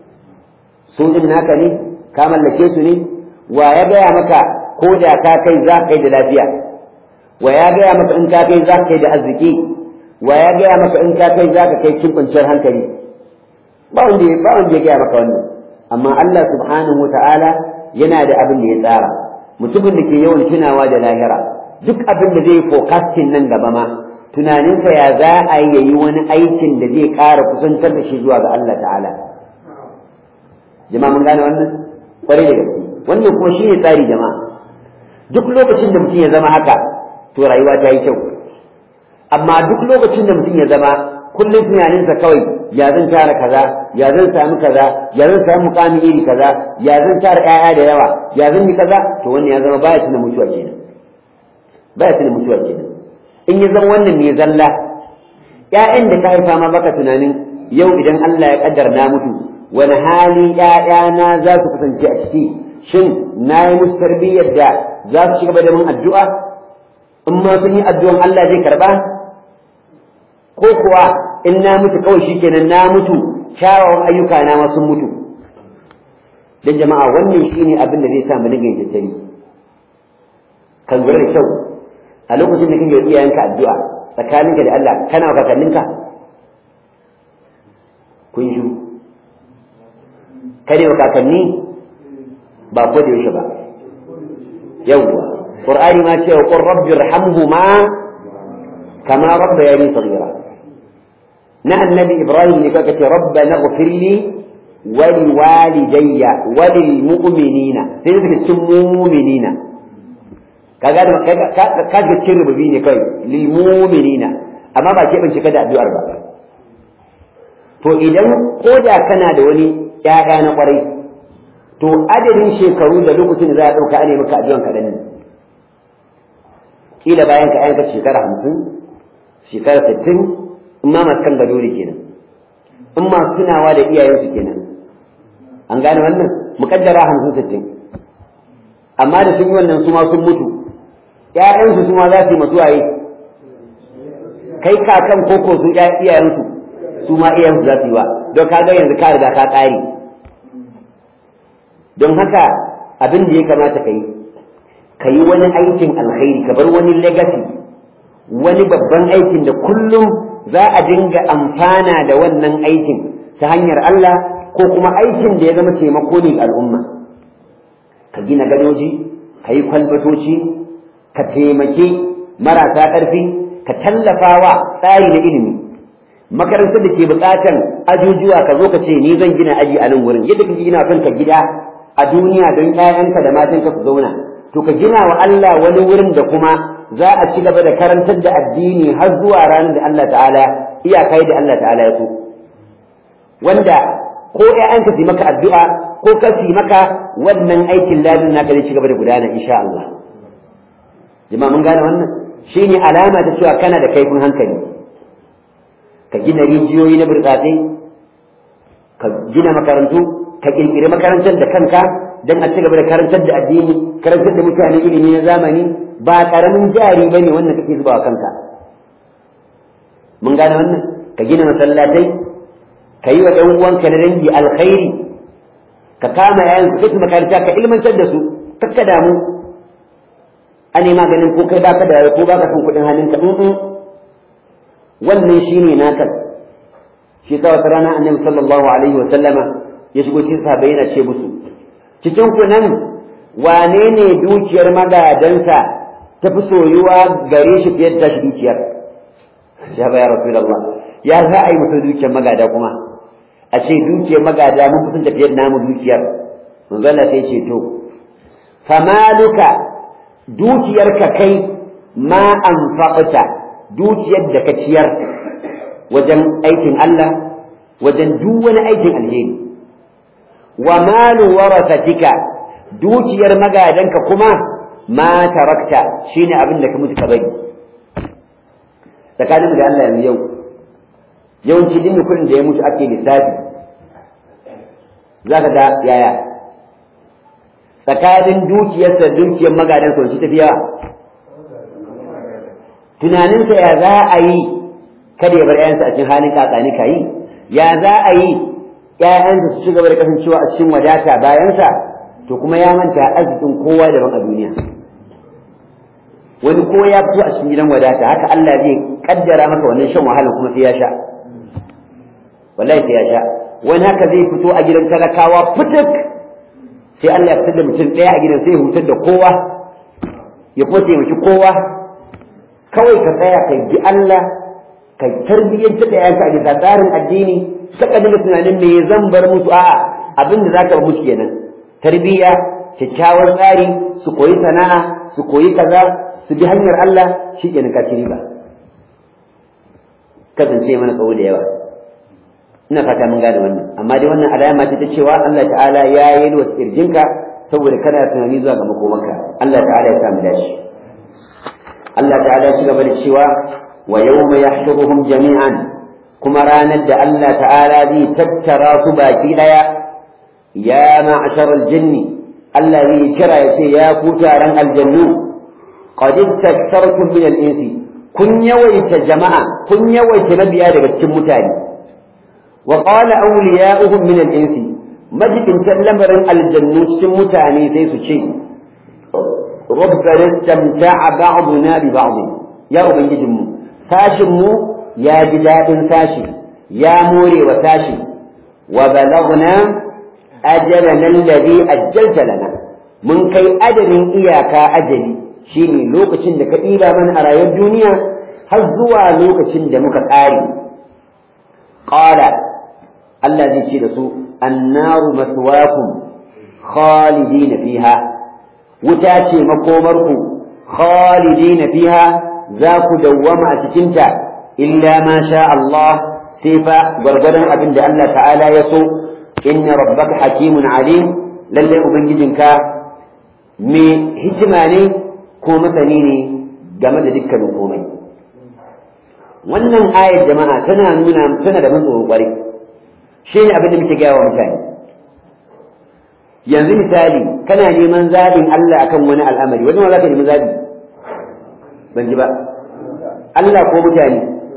su din naka ne ka mallake su ne wa ya gaya maka ko da ka kai za ka kai da lafiya wa ya gaya maka in ka kai za ka kai da arziki wa ya gaya maka in ka kai za ka kai cin kwanciyar hankali ba wanda ba wanda ya gaya maka wannan amma Allah subhanahu wa ta'ala yana da abin da ya tsara mutumin da ke yawan tunawa da lahira duk abin da zai forecasting nan gaba ma tunaninsa ya za a yi wani aikin da zai ƙara kusantar da shi zuwa ga Allah ta'ala jama'a mun gane wannan kwarai da gaske wannan kuma shi ne tsari jama'a duk lokacin da mutum ya zama haka to rayuwa ta yi kyau amma duk lokacin da mutum ya zama kullum tunaninsa kawai ya zan tara kaza ya zan sami kaza ya zan sami mukami iri kaza ya zan tara ƴaƴa da yawa ya zan yi kaza to wannan ya zama baya tuna mutuwa kenan baya tuna mutuwa kenan in ya zama wannan ne zalla ƴaƴan da ka haifa ma baka tunanin yau idan Allah ya kaddara na mutu wani hali ƴaƴana za su kasance a ciki shin na yi musu tarbiyyar da za su ci gaba da min addu'a in ma sun yi addu'an Allah zai karba ko kuwa in na mutu kawai shikenan na mutu kyawawan ayyuka na ma sun mutu dan jama'a wannan shine abin da zai sa mu dinga yin tattali kan lura da kyau a lokacin da kake iyayenka addu'a tsakaninka da Allah kana wa kakanninka kun shi kare wa kakanni ba ko da yaushe ba yawwa qur'ani ma ce wa qur rabbi irhamhuma kama rabbayani saghira na annabi ibrahim ne kaka ce rabbana ighfir li wa liwalidayya wa lil mu'minina sai suka cikin mu'minina kaga da ka ga cikin rububi ne kai lil mu'minina amma ba ke bince da addu'ar ba to idan koda kana da wani ƴaƴa na kwarai to adadin shekaru da lokacin da za a ɗauka a maka addu'an kaɗan ne kila bayan ka ayanka shekara hamsin shekara sittin in ma masu kan gado ne kenan in masu tunawa da iyayensu kenan an gane wannan muƙaddara hamsin sittin amma da sun yi wannan su ma sun mutu ƴaƴansu su ma za su yi masu waye kai kakan koko su iyayensu su ma iyayensu za su yi wa don ka ga yanzu ka riga ka ƙare don haka abin da ya kamata ka yi ka yi wani aikin alkhairi ka bar wani legacy wani babban aikin da kullum za a dinga amfana da wannan aikin ta hanyar Allah ko kuma aikin da ya zama taimako ne ga al'umma ka gina gadoji ka yi kwalbatoci ka taimaki marasa ƙarfi ka tallafa wa tsari na ilimi makarantar da ke buƙatar ajujuwa ka zo ka ce ni zan gina aji a nan wurin yadda kake gina kanka gida a duniya don ƴaƴanka da matanka su zauna to ka gina wa Allah wani wurin da kuma za a ci gaba da karantar da addini har zuwa ranar da Allah ta'ala iyakai da Allah ta'ala ya so wanda ko ƴaƴanka su maka addu'a ko ka su maka wannan aikin ladin naka zai ci gaba da gudana insha Allah jama'a mun gane wannan shine alama ta cewa kana da kaifin hankali ka gina rijiyoyi na burtsatse ka gina makarantu ka kirkiri makarantar da kanka don a ci gaba da karantar da addini karantar da mutane ilimi na zamani ba karamin jari bane wannan kake zubawa kanka mun gane wannan ka gina masallatai ka yi wa ɗan uwanka na dangi alkhairi ka kama yayan ka kai makaranta ka ilmantar da su kakka damu a nema ganin ko kai baka da ko baka son kuɗin hannunka wannan shine naka shi ta wata rana annabi sallallahu alaihi wa sallama ya shigo cikin sahabbai yana ce musu cikin ku nan wane ne dukiyar magadansa ta fi soyuwa gare shi fiye da shi dukiyar ya ba ya rasulullah ya za a yi musu dukiyar magada kuma a ce dukiyar magada mun kusan tafiyar namu dukiyar manzo Allah sai ce to famaluka dukiyarka kai ma anfaqta dukiyar da ka ciyar wajen aikin Allah wajen duk wani aikin alheri wa malu warathatika dukiyar magadanka kuma ma tarakta shine abin da ka mutu ka bari tsakanin da Allah yanzu yau yawanci din kuɗin da ya mutu ake lissafi zaka ga yaya tsakanin dukiyarsa dukiyar magadansa wacce tafi yawa tunaninsa ya za a yi kada ya bar ‘ya'yansa a cikin halin kakani ka yi ya za a yi ‘ya'yansa su ci gaba da kasancewa a cikin wadata bayansa to kuma ya manta arzikin kowa daban a duniya wani ko ya fito a cikin gidan wadata haka Allah zai kaddara maka wannan shan wahala kuma sai ya sha wallahi sai ya sha wani haka zai fito a gidan talakawa fituk sai Allah ya fitar da mutum ɗaya a gidan sai ya hutar da kowa ya kuma taimaki kowa kawai ka tsaya ka ji Allah ka tarbiyyanta da yanka a bisa tsarin addini ka kadin tunanin me zan bar musu a'a abin da zaka bar musu kenan tarbiyya kyakkyawar tsari su koyi sana'a su koyi kaza su bi hanyar Allah shi kenan ka ci riba kasance mana tsawo da yawa ina fata mun gane wannan amma dai wannan alama ce ta cewa Allah ta'ala ya yi wa kirjinka saboda kana tunani zuwa ga makomanka Allah ta'ala ya samu dashi Allah ta'ala ya gaba da cewa wa yawma yahshuruhum jami'an kuma ranar da Allah ta'ala zai tattara su baki daya ya ma'sharal jinni Allah zai kira ya ce ya ku taron aljannu qad istaktartum min al-insi kun yawaita jama'a kun yawaita mabiya daga cikin mutane wa qala awliya'uhum min al-insi majibin lamarin aljannu cikin mutane sai su ce rabbana istamta'a ba'duna bi ba'd ya ubangijin mu sashin mu ya ji dadin sashi ya more wa sashi wa balagna ajalana alladhi ajjalta lana mun kai ajalin iyaka ajali shine lokacin da ka ɗiba mana a rayuwar duniya har zuwa lokacin da muka ƙare qala Allah zai ce da su annaru maswakum khalidina fiha wuta ce makomarku khalidina fiha za ku dawwama a cikinta illa ma sha Allah sai fa gwargwadon abin da Allah ta'ala ya so inna rabbaka hakimun alim lalle ubangijinka me hikima ne ko masani ne game da dukkanin komai wannan ayar jama'a tana nuna tana da ban tsoro kwarai shi ne abin da muke gaya wa mutane yanzu misali kana neman zaɓin Allah akan wani al'amari wani za ka nemi zaɓi ban ji ba Allah ko mutane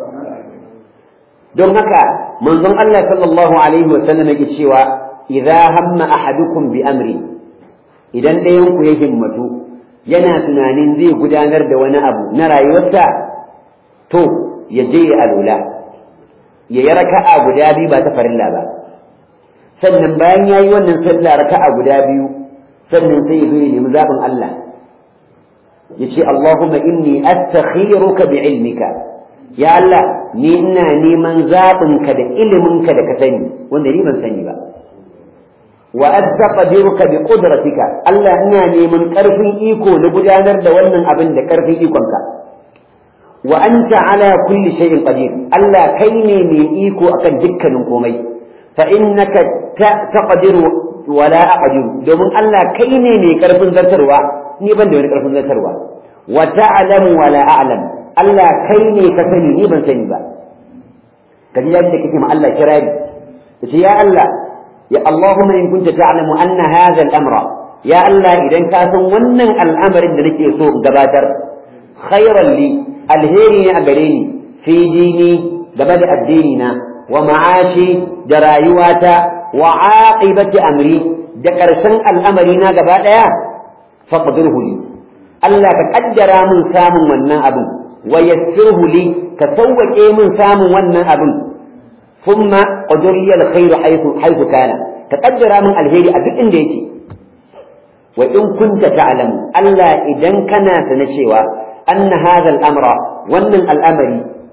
don haka manzon Allah sallallahu alaihi wa sallam yake cewa idza hamma ahadukum bi amri idan ɗayan ku ya himmatu yana tunanin zai gudanar da wani abu na rayuwarsa to ya je ya alula ya yi raka'a guda biyu ba ta farilla ba sannan bayan ya yi wannan sallah raka'a guda biyu sannan sai ya zo ya nemi zaɓin Allah ya ce Allahumma inni astakhiruka bi ilmika ya Allah ni ina neman zaɓinka da iliminka da ka sani wanda ni ban sani ba wa astaqdiruka bi qudratika Allah ina neman ƙarfin iko na gudanar da wannan abin da ƙarfin ikonka wa anta ala kulli shay'in qadir Allah kai ne mai iko akan dukkanin komai fa innaka taqdiru wa la aqdiru domin Allah kai ne mai karfin zartarwa ni ban da wani karfin zartarwa wa ta'lamu wa la a'lam Allah kai ne ka sani ni ban sani ba kaji yaji da kake ma Allah kirari yace ya Allah ya Allahumma in kunta ta'lamu anna hadha al-amra ya Allah idan ka san wannan al'amarin da nake so gabatar khairan li alheri ne a gare ni fi dini game da addini na wa ma'ashi da rayuwata wa aqibati amri da ƙarshen al'amari na gaba ɗaya faqdirhu li Allah ka kaddara min samun wannan abin wa yassirhu li ka sauwaƙe min samun wannan abin thumma qadir li alkhair haythu haythu kana ka kaddara min alheri a duk inda yake wa in kunta ta'lamu Allah idan kana sana cewa أن هذا الأمر وأن الأمر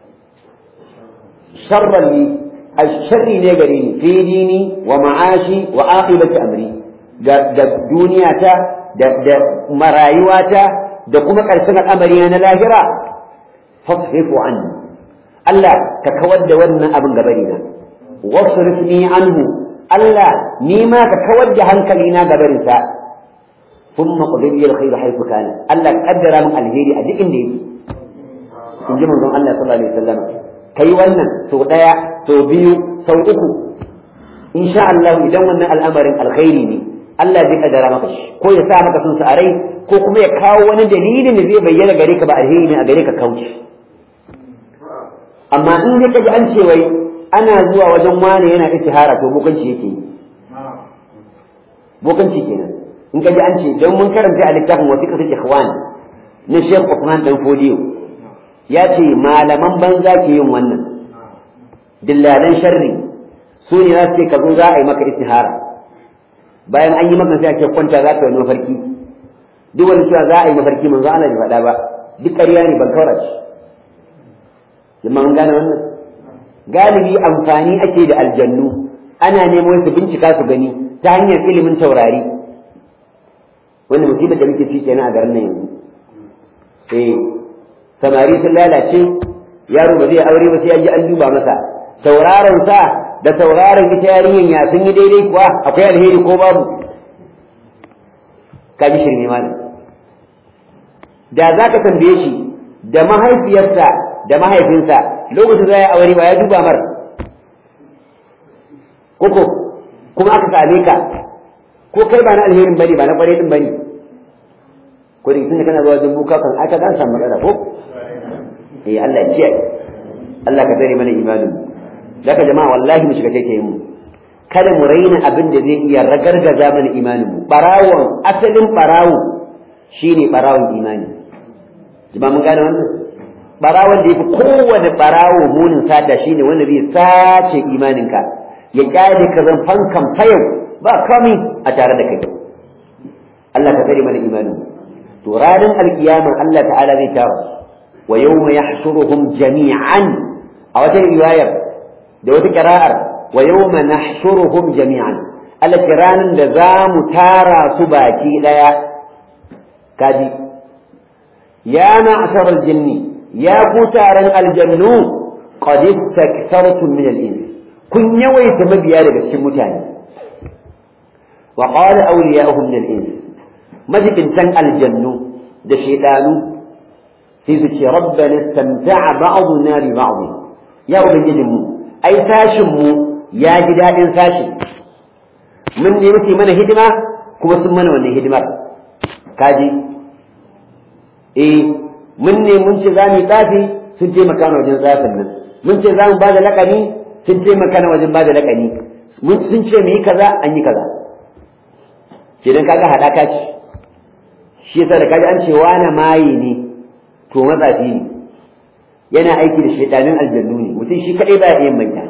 شرا لي الشر نجري في ديني ومعاشي وعاقبة أمري دنيا تا مرايواتا da kuma ƙarshen al'amari na lahira fasrifu an Allah ka kawar da wannan abin gabari na wasrifni anhu Allah ni ma ka kawar da hankali na gabarin sa ثم قضي لي الخير حيث كان الله قدر من الهيري a duk inda yake in ji manzon Allah sallallahu alaihi wasallam kai wannan sau daya sau biyu sau uku insha Allah idan wannan al'amarin alkhairi ne Allah zai kaddara maka shi ko ya sa maka sun a rai ko kuma ya kawo wani dalilin da zai bayyana gare ka ba alheri ne a gare ka kauce amma in dai kaji an ce wai ana zuwa wajen wani yana ittihara to bokanci yake yi bokanci kenan in ka ji an ce don mun karanta a littafin wasiƙatul ikhwan na Sheikh Uthman dan Fodiyo ya ce malaman banza ke yin wannan dillalan sharri su ne za su ce ka zo za a yi maka istihara bayan an yi maka sai a ce kwanta za ka yi mafarki duk wani cewa za a yi mafarki manzo Allah bai faɗa ba duk ƙarya ne ban kaura ce zama mun gane wannan galibi amfani ake da aljannu ana neman su bincika su gani ta hanyar ilimin taurari wanda musibar da muke ci kenan a garin nan yanzu eh samari sun lalace yaro ba zai aure ba sai an ji an duba masa tauraron sa da tauraron ita yarinyan ya sun yi daidai kuwa akwai alheri ko babu ka ji shirme malam da za ka tambaye shi da mahaifiyarsa da mahaifinsa lokacin za ya aure ba ya duba mar koko kuma aka same ka ko kai ba na alherin bane ba na kwarai din bane ko da tunda kana zuwa jin buka kan aka dan samu matsala ko eh Allah ya kiyaye Allah ka tare mana imanin daga jama'a wallahi mu shiga take mu kada mu raina abin da zai iya ragargaza mana imanin mu barawon asalin barawo shine barawon imani jama'a mun gane wannan barawon da yafi kowane barawo munin sata shine wanda zai sace imaninka ya kyale ka zan fankan fayau ba kami a tare da kai Allah ka tare mana imanin to ranar alkiyama Allah ta'ala zai tara wa yawma yahshuruhum jami'an a wata riwayar da wata qira'ar wa yawma nahshuruhum jami'an Allah ranar da za mu tara su baki daya kaji ya ma'shar al-jinni ya ku taron aljannu qad istaktartum min al-ins kun yawaita mabiya daga cikin mutane wa qala awliya'uhum min al-ins majibintan aljannu da shaydanu sai su ce rabbana istamta'a ba'duna bi ba'd ya ubangijin mu ai sashin mu ya ji dadin sashin mun ne muke mana hidima kuma sun mana wannan hidimar kaji eh mun ne mun ce za mu yi tsafi sun taimaka na wajen tsafin nan mun ce za mu ba da laƙani sun taimaka na wajen ba da laƙani sun ce mu yi kaza an yi kaza kenan kaga haɗaka ce shi yasa da kaji an ce wani maye ne to matsafi ne yana aiki da shaidanin aljannu ne mutum shi kaɗai ba ya iya manya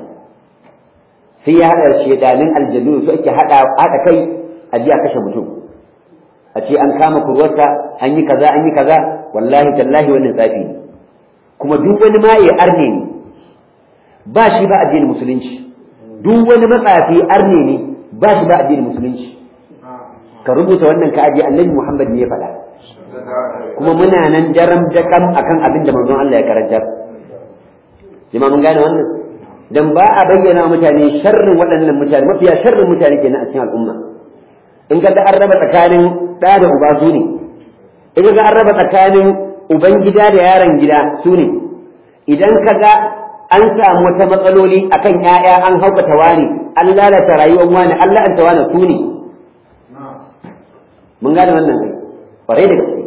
sai ya haɗa shaidanin aljannu su ake haɗa kai a ji a kashe mutum a ce an kama kurwarsa an yi kaza an yi kaza wallahi tallahi wannan tsafi ne kuma duk wani maye arne ne ba shi ba addinin musulunci duk wani matsafi arne ne ba shi ba addinin musulunci ka rubuta wannan ka aje annabi Muhammad ne ya faɗa kuma muna nan daram dakam akan abin da manzon Allah ya karantar jama'a mun gane wannan dan ba a bayyana mutane sharrin waɗannan mutane mafiya sharrin mutane kenan a cikin al'umma in ka ga an raba tsakanin ɗa da uba su ne in ka ga an raba tsakanin uban gida da yaron gida su ne idan ka ga an samu wata matsaloli akan ƴaƴa an haukata wani an lalata rayuwar wani an la'anta wani su ne mun gane wannan kai kwarai da gaske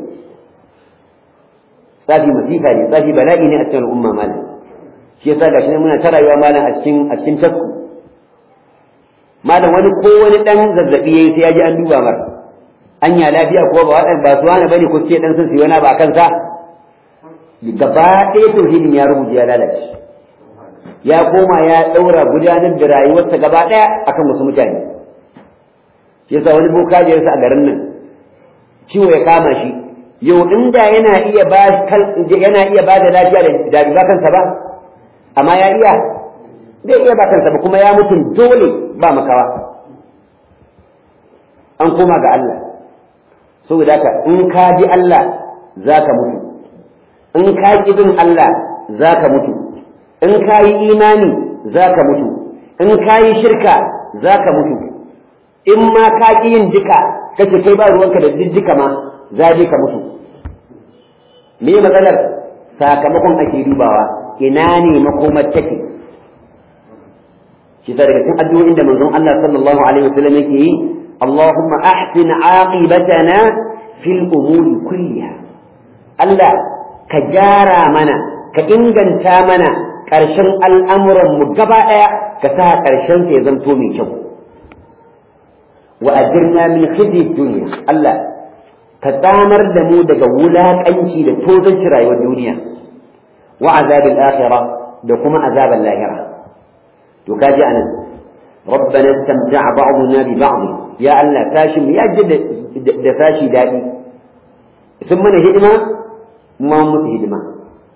tsafi masifa ne tsafi bala'i ne a cikin al'umma malam shi yasa gashi ne muna ta rayuwa malam a cikin a cikin tasku malam wani ko wani dan zazzabi yayi sai ya ji an duba mar anya lafiya ko ba wadan ba su wani bane ko ce dan sun siyo na ba kansa gaba ɗaya tauhidin ya rubuce ya lalace ya koma ya ɗaura gudanar da rayuwarsa gaba ɗaya akan wasu mutane shi yasa wani boka ya a garin nan ciwo ya kama shi yau inda yana iya ba yana iya ba da lafiya da ba kansa ba amma ya iya zai iya ba kansa ba kuma ya mutum dole ba makawa an koma ga Allah saboda haka in ka ji Allah za ka mutu in ka ƙi bin Allah za ka mutu in ka yi imani za ka mutu in ka yi shirka za ka mutu in ma ka ƙi yin duka kace kai ba ruwanka da diddika ma za je ka mutu me matsalar sakamakon ake dubawa ina ne makomar take shi daga cikin addu'o'in da manzon Allah sallallahu alaihi wasallam yake yi Allahumma ahsin aqibatana fil umuri kulliha Allah ka gyara mana ka inganta mana ƙarshen al'amuran mu gaba ɗaya ka sa ƙarshen ya zanto mai kyau wa ajirna min khizyi dunya Allah ka tsamar da mu daga wulaƙanci da tozanci rayuwar duniya wa azabil akhirah da kuma azabal lahira to kaji anan ربنا استمتع بعضنا ببعض يا الله تاشم يا جد da tashi daɗi sun mana hidima ma musu hidima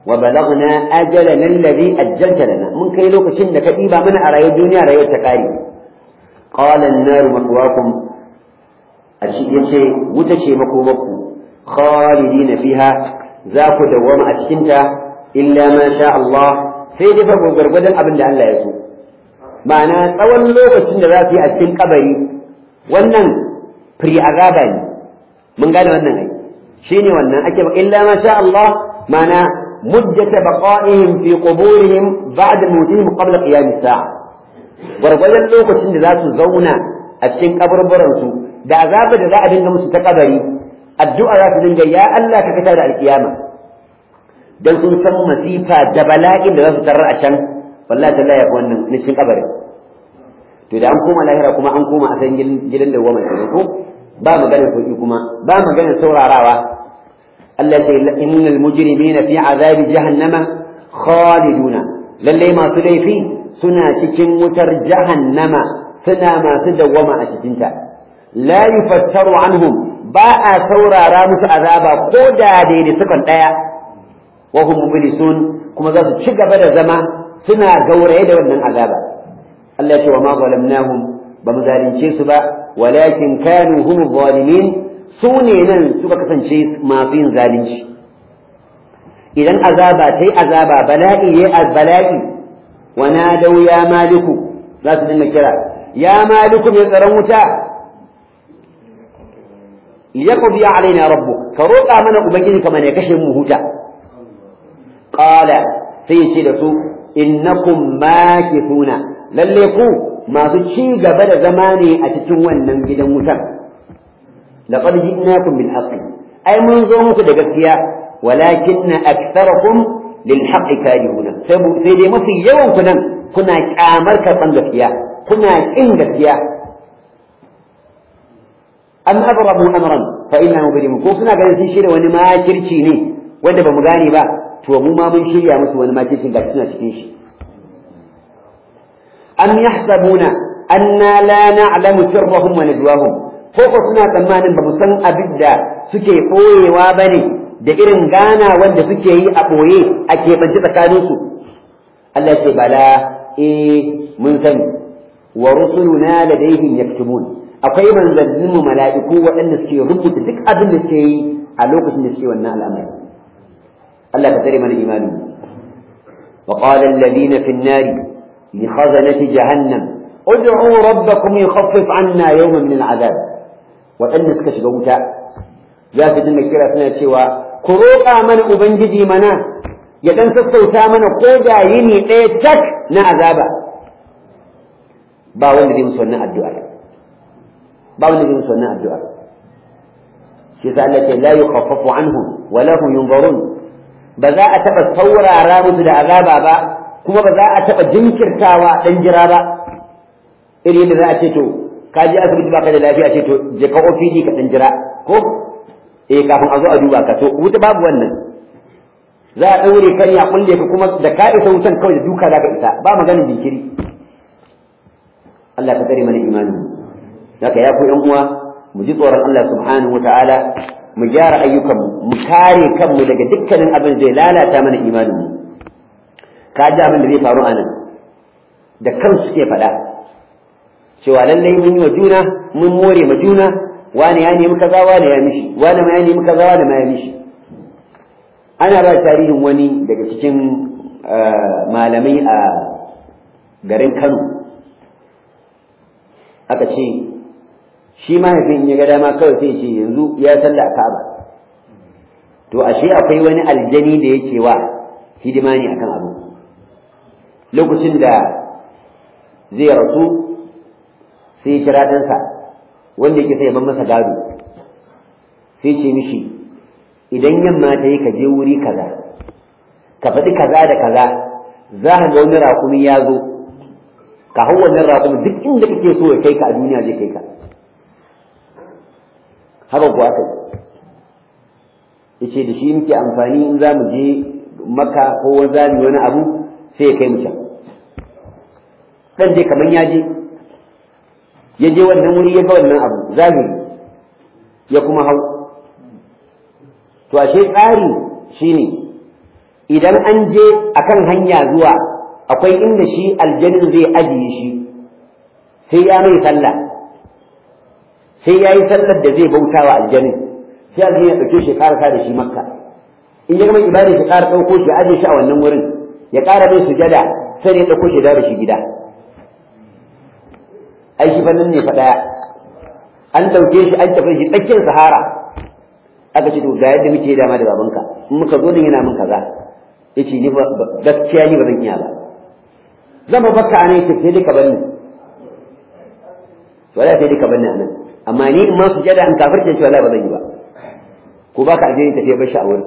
wa balagna ajalana alladhi ajjalta lana mun kai lokacin da ka diba mana a rayuwar duniya rayuwar ta kare qala an-nar maswaakum ashi yace wuta ce makomaku khalidina fiha za ku dawwama a cikin ta illa ma sha Allah sai dai fa gurgurdan abin da Allah ya so ma'ana tsawon lokacin da za su yi a cikin kabari wannan firi azaba ne mun gane wannan ai shine wannan ake ba illa ma sha Allah ma'ana مدة بقائهم في قبورهم بعد موتهم قبل قيام الساعة gwargwadon lokacin da za su zauna a cikin kaburburansu da azaba da za a dinga musu ta kabari addu'a za su dinga ya Allah ka fitar da alkiyama dan sun san masifa da bala'in da za su tarar a can wallahi ta laya wannan na cikin kabari to da an koma lahira kuma an koma a san gidan da goma ko ba maganar sauki kuma ba maganar saurarawa Allah ce innal mujrimina fi azabi jahannama khaliduna lalle masu laifi suna cikin wutar jahannama suna masu dawwama a cikin ta la yufattaru anhum ba a saurara musu azaba ko da daidai sukan daya wa hum mublisun kuma za su ci gaba da zama suna gauraye da wannan azaba Allah ce wa ma zalamnahum ba mu zalunce su ba walakin kanu hum zalimin su ne nan suka kasance masu yin zalunci idan azaba ta yi azaba bala'i ya bala'i wa nadau ya maliku za su dinga kira ya maliku mai tsaron wuta liyaqdi alaina rabbuk ka roƙa mana ubangiji kamar ya kashe mu huta qala sai ce da su innakum makithuna lalle ku masu ci gaba da zama ne a cikin wannan gidan wutar لقد جئناكم بالحق أي من ظنك دقسيا ولكن أكثركم للحق كارهون سيدي ما في يوم كنا كنا كامر كفن قسيا كنا إن قسيا أم أبرموا أمرا فإنه بريم كوسنا قال سيشير وأن ما كرشيني وأن بمغاني با تو مو ما من شيء يا مسو وأن ما كرشين قسنا شكيش أم يحسبون أنا لا نعلم سرهم ونجواهم ko ko suna tsammanin ba mu san abin da suke ɓoyewa ba ne da irin gana wanda suke yi a ɓoye a keɓance tsakaninsu Allah ce bala eh mun sani wa rusuluna ladaihim yaktubun akwai manzannin mu mala'iku waɗanda suke rubuta duk abin da suke yi a lokacin da suke wannan al'amari Allah ka tare mana imani wa qala alladhina fi an-nari li khazanati jahannam ud'u rabbakum yukhaffif 'anna yawman min al'adab waɗanda suka shiga wuta za su dinga kira suna cewa ku roƙa mana ubangiji mana ya ɗan sassauta mana ko da yini ɗaya tak na azaba ba wanda zai musu wannan addu'a ba wanda zai musu wannan addu'a shi sa Allah ce la yukhaffafu anhum wa la hum yunzarun ba za a taɓa saurara musu da azaba ba kuma ba za a taɓa jinkirtawa ɗan jira ba iri da za a ce to ka je asibiti baka da lafiya ce to je ka OPD ka dan jira ko eh kafin a zo a duba ka to wuta babu wannan za a daure kan ya kulle ka kuma da ka isa wutan kawai da duka za ka isa ba maganin jinkiri Allah ka tsare mana imani haka ya ku yan uwa mu ji tsoron Allah subhanahu wataala mu gyara ayyukan mu kare kanmu daga dukkanin abin zai lalata mana imanin mu ka ji abin da zai faru a nan da kansu suke faɗa cewa lallai mun yi wa juna mun more ma juna wani ya nemi kaza wani ya mishi wani ma ya nemi kaza wani ma ya mishi ana ba tarihin wani daga cikin malamai a garin Kano aka ce shi mahaifin ya ga dama kawai sai ce yanzu ya salla a Ka'aba to ashe akwai wani aljani da yake wa hidima ne akan abu lokacin da zai rasu sai ya kira ɗansa wanda yake sai ya masa gado sai ce mishi idan yamma ta yi ka je wuri kaza ka faɗi kaza da kaza za ka ga wani raƙumi ya zo ka hau wannan raƙumi duk inda kake so ya kai ka a duniya zai kai ka haka kuwa kai yace da shi muke amfani in za mu je maka ko za mu wani abu sai ya kai mu can dan je kaman ya je ya je wannan wuri ya ga wannan abu zahiri ya kuma hau to ashe tsari shine idan an je akan hanya zuwa akwai inda shi aljanin zai ajiye shi sai ya mai sallah sai ya yi sallar da zai bauta wa aljanin sai aljanin ya ɗauke shi ƙarasa da shi makka in ya gama ibada shi ƙara ɗauko shi aje shi a wannan wurin ya ƙara mai sujada sai ya ɗauko shi da shi gida ai shi fannin ne faɗaya an ɗauke shi an tafi shi tsakiyar sahara aka ce to ga yadda muke dama da babanka in muka zo nan yana min kaza yace ni ba gaskiya ni ba zan iya ba zan ba baka ne ta sai duka banni to wala sai duka banni anan amma ni in ma su jada an kafirce shi wala ba zan yi ba ko baka aljini tafiya bar shi a wurin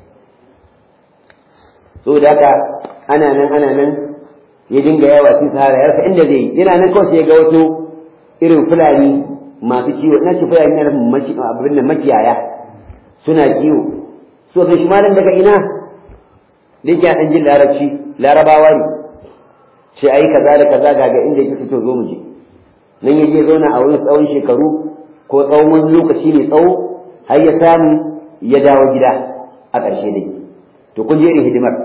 so da haka ana nan ana nan ya dinga yawa cikin sahara ya rasa inda zai yi yana nan kawai sai ya ga wasu irin fulani masu kiwo na ce fulani na abin nan makiyaya suna kiwo so kai shi malam daga ina da yake ɗan jin larabci larabawa ne ce ai kaza da kaza ga ga inda yake fito zo mu je nan ya je zauna a wurin tsawon shekaru ko tsawon wani lokaci ne tsawo har ya samu ya dawo gida a ƙarshe dai to kun je irin hidimar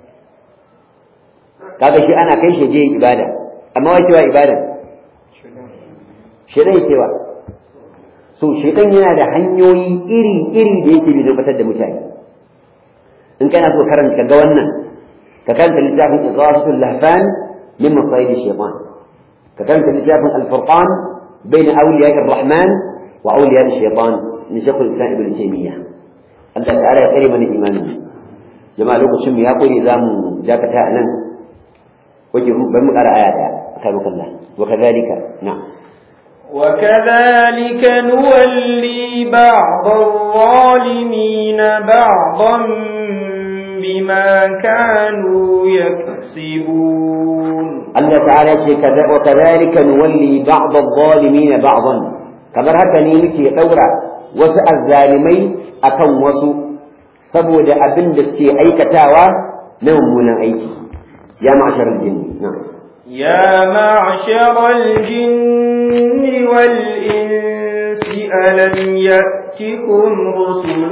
kaga shi ana kai shi je yin ibada amma wai cewa ibada shedan cewa so shedan yana da hanyoyi iri iri da yake bi tabbatar da mutane in kana so karanta ga wannan ka karanta littafin Ighasatul Lahfan min Masayid Shaytan ka karanta littafin Al-Furqan bain awliya ar-Rahman wa awliya ash-Shaytan ni Shaykh al-Islam Ibn Taymiyyah Allah ta'ala ya kare mana imani jama'a lokacin mu ya kore zamu dakata a nan waje bari mu ƙara aya daya akan Allah wa kadhalika na'am وكذلك نولي بعض الظالمين بعضا بما كانوا يكسبون الله تعالى كذا وكذلك نولي بعض الظالمين بعضا kamar haka ne muke ɗaura wasu azzalimai akan wasu saboda abin da suke aikatawa na mummunan aiki ya ma'ashar jinni na'am يا معشر الجن والإنس ألم يأتكم رسل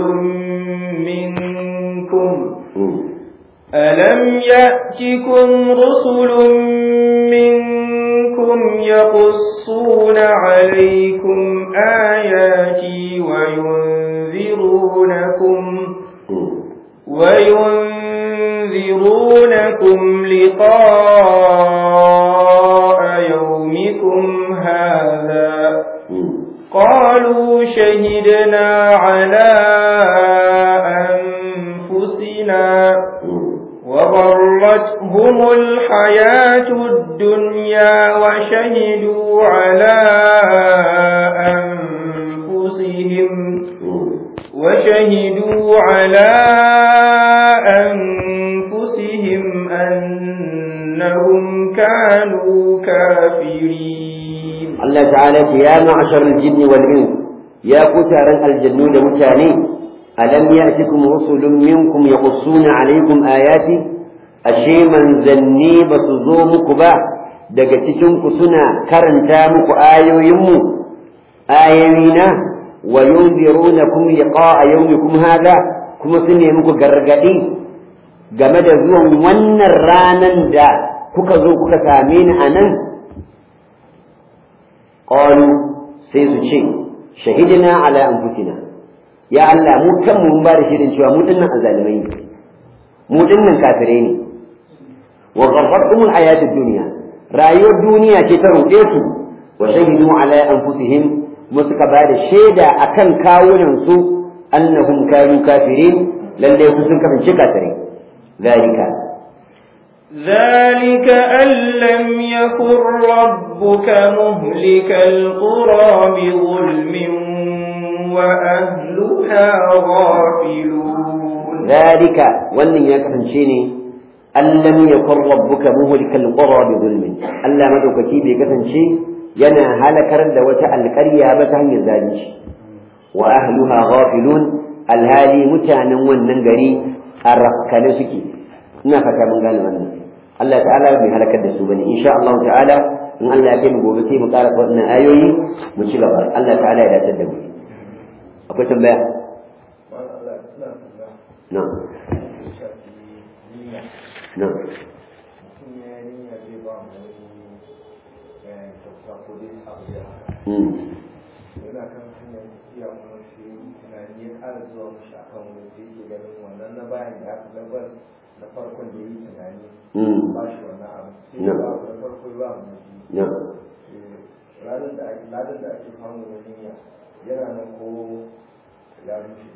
منكم ألم يأتكم رسل منكم يقصون عليكم آياتي وينذرونكم وينذرونكم لقاء يومكم هذا قالوا شهدنا على أنفسنا وغرتهم الحياة الدنيا وشهدوا على أنفسهم وشهدوا على أنفسهم أنهم كانوا كافرين الله تعالى يا معشر الجن والإنس يا كتار الجنود متاني ألم يأتكم رسل منكم يقصون عليكم آياتي أشي من زني بسزومك با daga cikinku suna karanta muku ayoyinmu ayoyina wa yunzirunakum liqa'a yawmikum hadha kuma su ne muku gargadi game da zuwan wannan ranan da kuka zo kuka same ni a nan qalu sai su ce shahidina ala anfusina ya Allah mu kanmu mun ba da shirin cewa mu dinnan azalimai ne mu dinnan kafirai ne wa gharratumul hayatid dunya rayuwar duniya ce ta ruɗe su wa shahidu ala anfusihim mu suka ba da shaida akan kawunan su annahum kanu kafirin lalle su sun kasance kafirai zalika ذلك أن لم يكن ربك مهلك القرى بظلم وأهلها غافلون ذلك وأن يكفنشيني أن لم يكن ربك مهلك القرى بظلم ألا مدوكتي بكفنشي ينا هلكر دوة القرية بتهم الزالج وأهلها غافلون الهالي متانا والننقري الرفكان سكي نفك من قال wannan Allah ta'ala bai halakar da su bane insha Allah ta'ala in Allah ya kai mu gobe sai mu ƙara wannan ayoyi mu ci gaba Allah ta'ala ya dace da mu akwai tambaya na'am na yana kan hanyar tafiya kuma sai tunani ya ƙara zuwa mushi akan wani sai ke ganin wannan na bayan ya fi labar na farkon da yi tunani ba shi wannan abu sai ya ba na farko ba mu na biyu ranar da ake ladan da ake samu na niyya yana nan ko ya rushe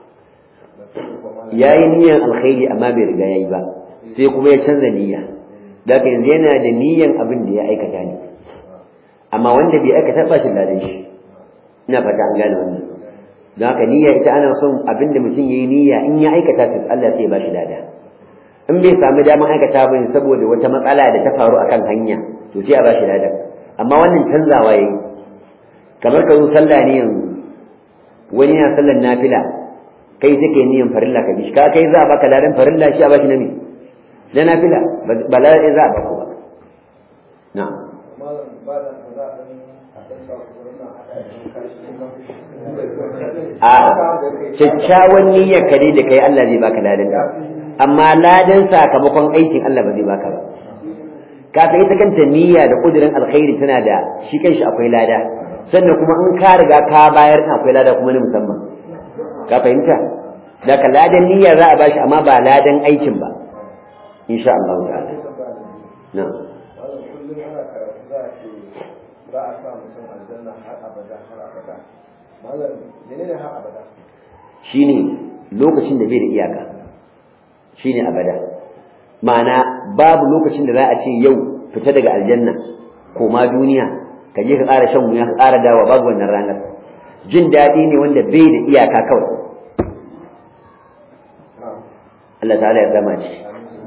ya yi niyyar alkhairi amma bai riga ya yi ba sai kuma ya canza niyya da yanzu yana da niyyan abin da ya aikata ne amma wanda bai aikata ba shi ladan shi ina fata an gane wannan don haka niyya ita ana son abin da mutum ya yi niyya in ya aikata to Allah sai ya ba shi lada in bai samu damar aikata ba saboda wata matsala da ta faru akan hanya to sai a ba shi ladan amma wannan canzawa yayi kamar ka zo sallah ne yanzu wani yana sallar nafila kai sai kai niyan farilla ka bishi ka kai za a baka ladan farilla shi a bashi na me na nafila ba ladan za a baka ba na a kyakkyawan niyyar ka dai da kai Allah zai baka ladan amma ladan sakamakon aikin Allah ba zai baka ba ka san ita kanta niyya da kudirin alkhairi tana da shi kanshi akwai lada sannan kuma in ka riga ka bayar akwai lada kuma na musamman ka fahimta daga ladan niyya za a bashi amma ba ladan aikin ba insha Allah ta'ala na kullum ana karatu za a ce za a sa mutum aljanna har abada har abada malam menene har abada shine lokacin da bai da iyaka shine abada ma'ana babu lokacin da za a ce yau fita daga aljanna koma duniya ka je ka ƙara shan wuya ka ƙara dawa babu wannan ranar jin daɗi ne wanda bai da iyaka kawai Allah ta'ala ya zama ce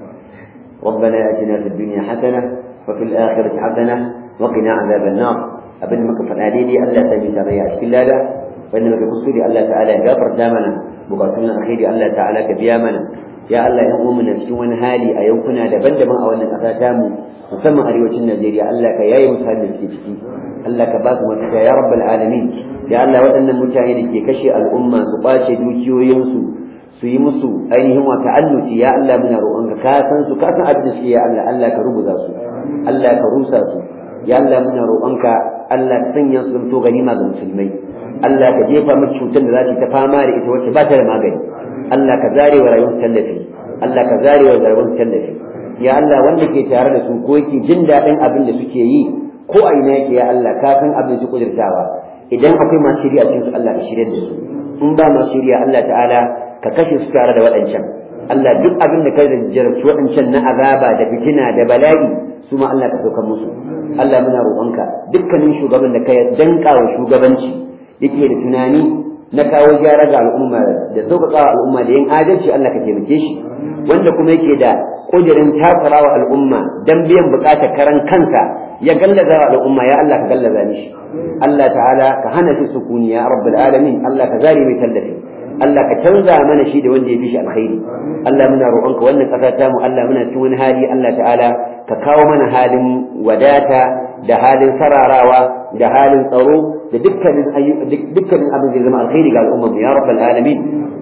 ربنا آتنا في الدنيا حسنة وفي الآخرة حسنة وقنا عذاب النار abin da muka faɗa daidai Allah ta bi tarayya a cikin lada wanda muka kuskure Allah ta'ala ya gafarta mana bukatun na alkhairi Allah ta'ala ka biya mana ya Allah ya umu na cikin wani hali a yankuna daban-daban a wannan ƙasa ta mu musamman arewacin Najeriya Allah ka yaye musu halin da suke ciki Allah ka ba su mafita ya rabbal alamin ya Allah waɗannan mutane da ke kashe al'umma su ɓace dukiyoyinsu su yi musu ainihin wa ta'annuci ya Allah muna roƙonka ka san su ka san abin da suke ya Allah Allah ka rubuta su Allah ka rusa su ya Allah muna roƙonka Allah ka sanya su zanto ganima ga musulmai Allah ka jefa musu cutar da za ta fama da ita wacce ba ta da magani Allah ka zare wa rayuwar tallafi Allah ka zare wa rayuwar tallafi ya Allah wanda ke tare da su ko yake jin daɗin abin da suke yi ko a ina yake ya Allah ka san abin su kudurtawa idan akwai masu shirya cikin su Allah ka shirya da su in ba masu shirya Allah ta'ala ka kashe su tare da waɗancan Allah duk abin da ka jarabci waɗancan na azaba da fitina da bala'i su ma Allah ka saukar musu Allah muna roƙonka dukkanin shugaban da ka danka wa shugabanci yake da tunani na kawo gyara ga al'umma da sauƙaƙa wa al'umma da yin adalci Allah ka taimake shi wanda kuma yake da ƙudurin takura wa al'umma dan biyan buƙatar karan kansa ya gallaza wa al'umma ya Allah ka gallaza mishi Allah ta'ala ka hana shi sukuni ya rabbul alamin Allah ka zari mai tallafi Allah ka canza mana shi da wanda ya fi shi alkhairi Allah muna roƙonka wannan ƙasa ta mu Allah muna cikin wani hali Allah ta'ala ka kawo mana halin wadata da halin sararawa da halin tsaro da dukkanin dukkanin abin da zama alkhairi ga al'ummar ya rabbal alamin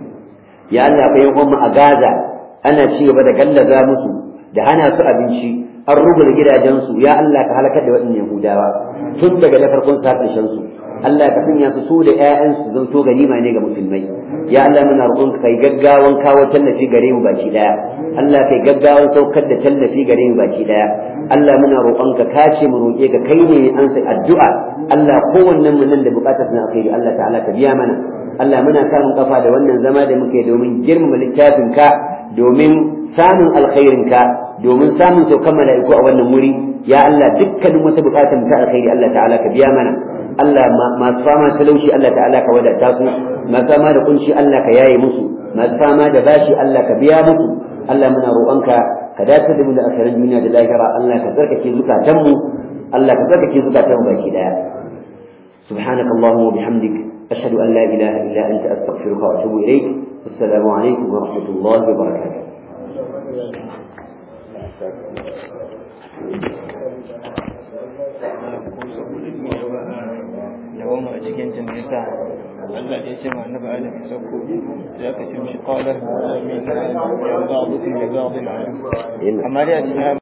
ya Allah fa yan umma a Gaza ana ci gaba da gallaza musu da hana su abinci an rubuta gidajensu ya Allah ka halakar da waɗannan Yahudawa tun daga na farkon sa ƙarshen su Allah ka sanya su su da ƴaƴansu zan to ganima ne ga musulmai ya Allah muna roƙon ka kai gaggawan kawo tallafi gare mu baki daya Allah kai gaggawan saukar da tallafi gare mu baki daya Allah muna roƙon ka kace mu roƙe ka kai ne an sai addu'a Allah kowannen mu nan da buƙatar na alkhairi Allah ta'ala ka biya mana Allah muna samun kafa da wannan zama da muke domin girmama littafin ka domin samun alkhairin ka domin samun saukan mala'iku a wannan wuri ya Allah dukkanin wata buƙatar mu ta alkhairi Allah ta'ala ka biya mana Allah masu fama talauci Allah ta'ala ka wadata su masu fama da kunci Allah ka yaye musu masu fama da bashi Allah ka biya musu Allah muna roƙonka ka dace da mu da asarin duniya da lahira Allah ka tsarkake zukatanmu Allah ka tsarkake zukatanmu baki daya سبحانك اللهم وبحمدك أشهد أن لا إله إلا أنت أستغفرك وأتوب إليك السلام عليكم ورحمة الله وبركاته dawama a cikin ta ne sa Allah ya ce ma annabi Adam ya sauko sai aka ce mishi qala amin ya ba'dukum li ba'din alim amma dai a cikin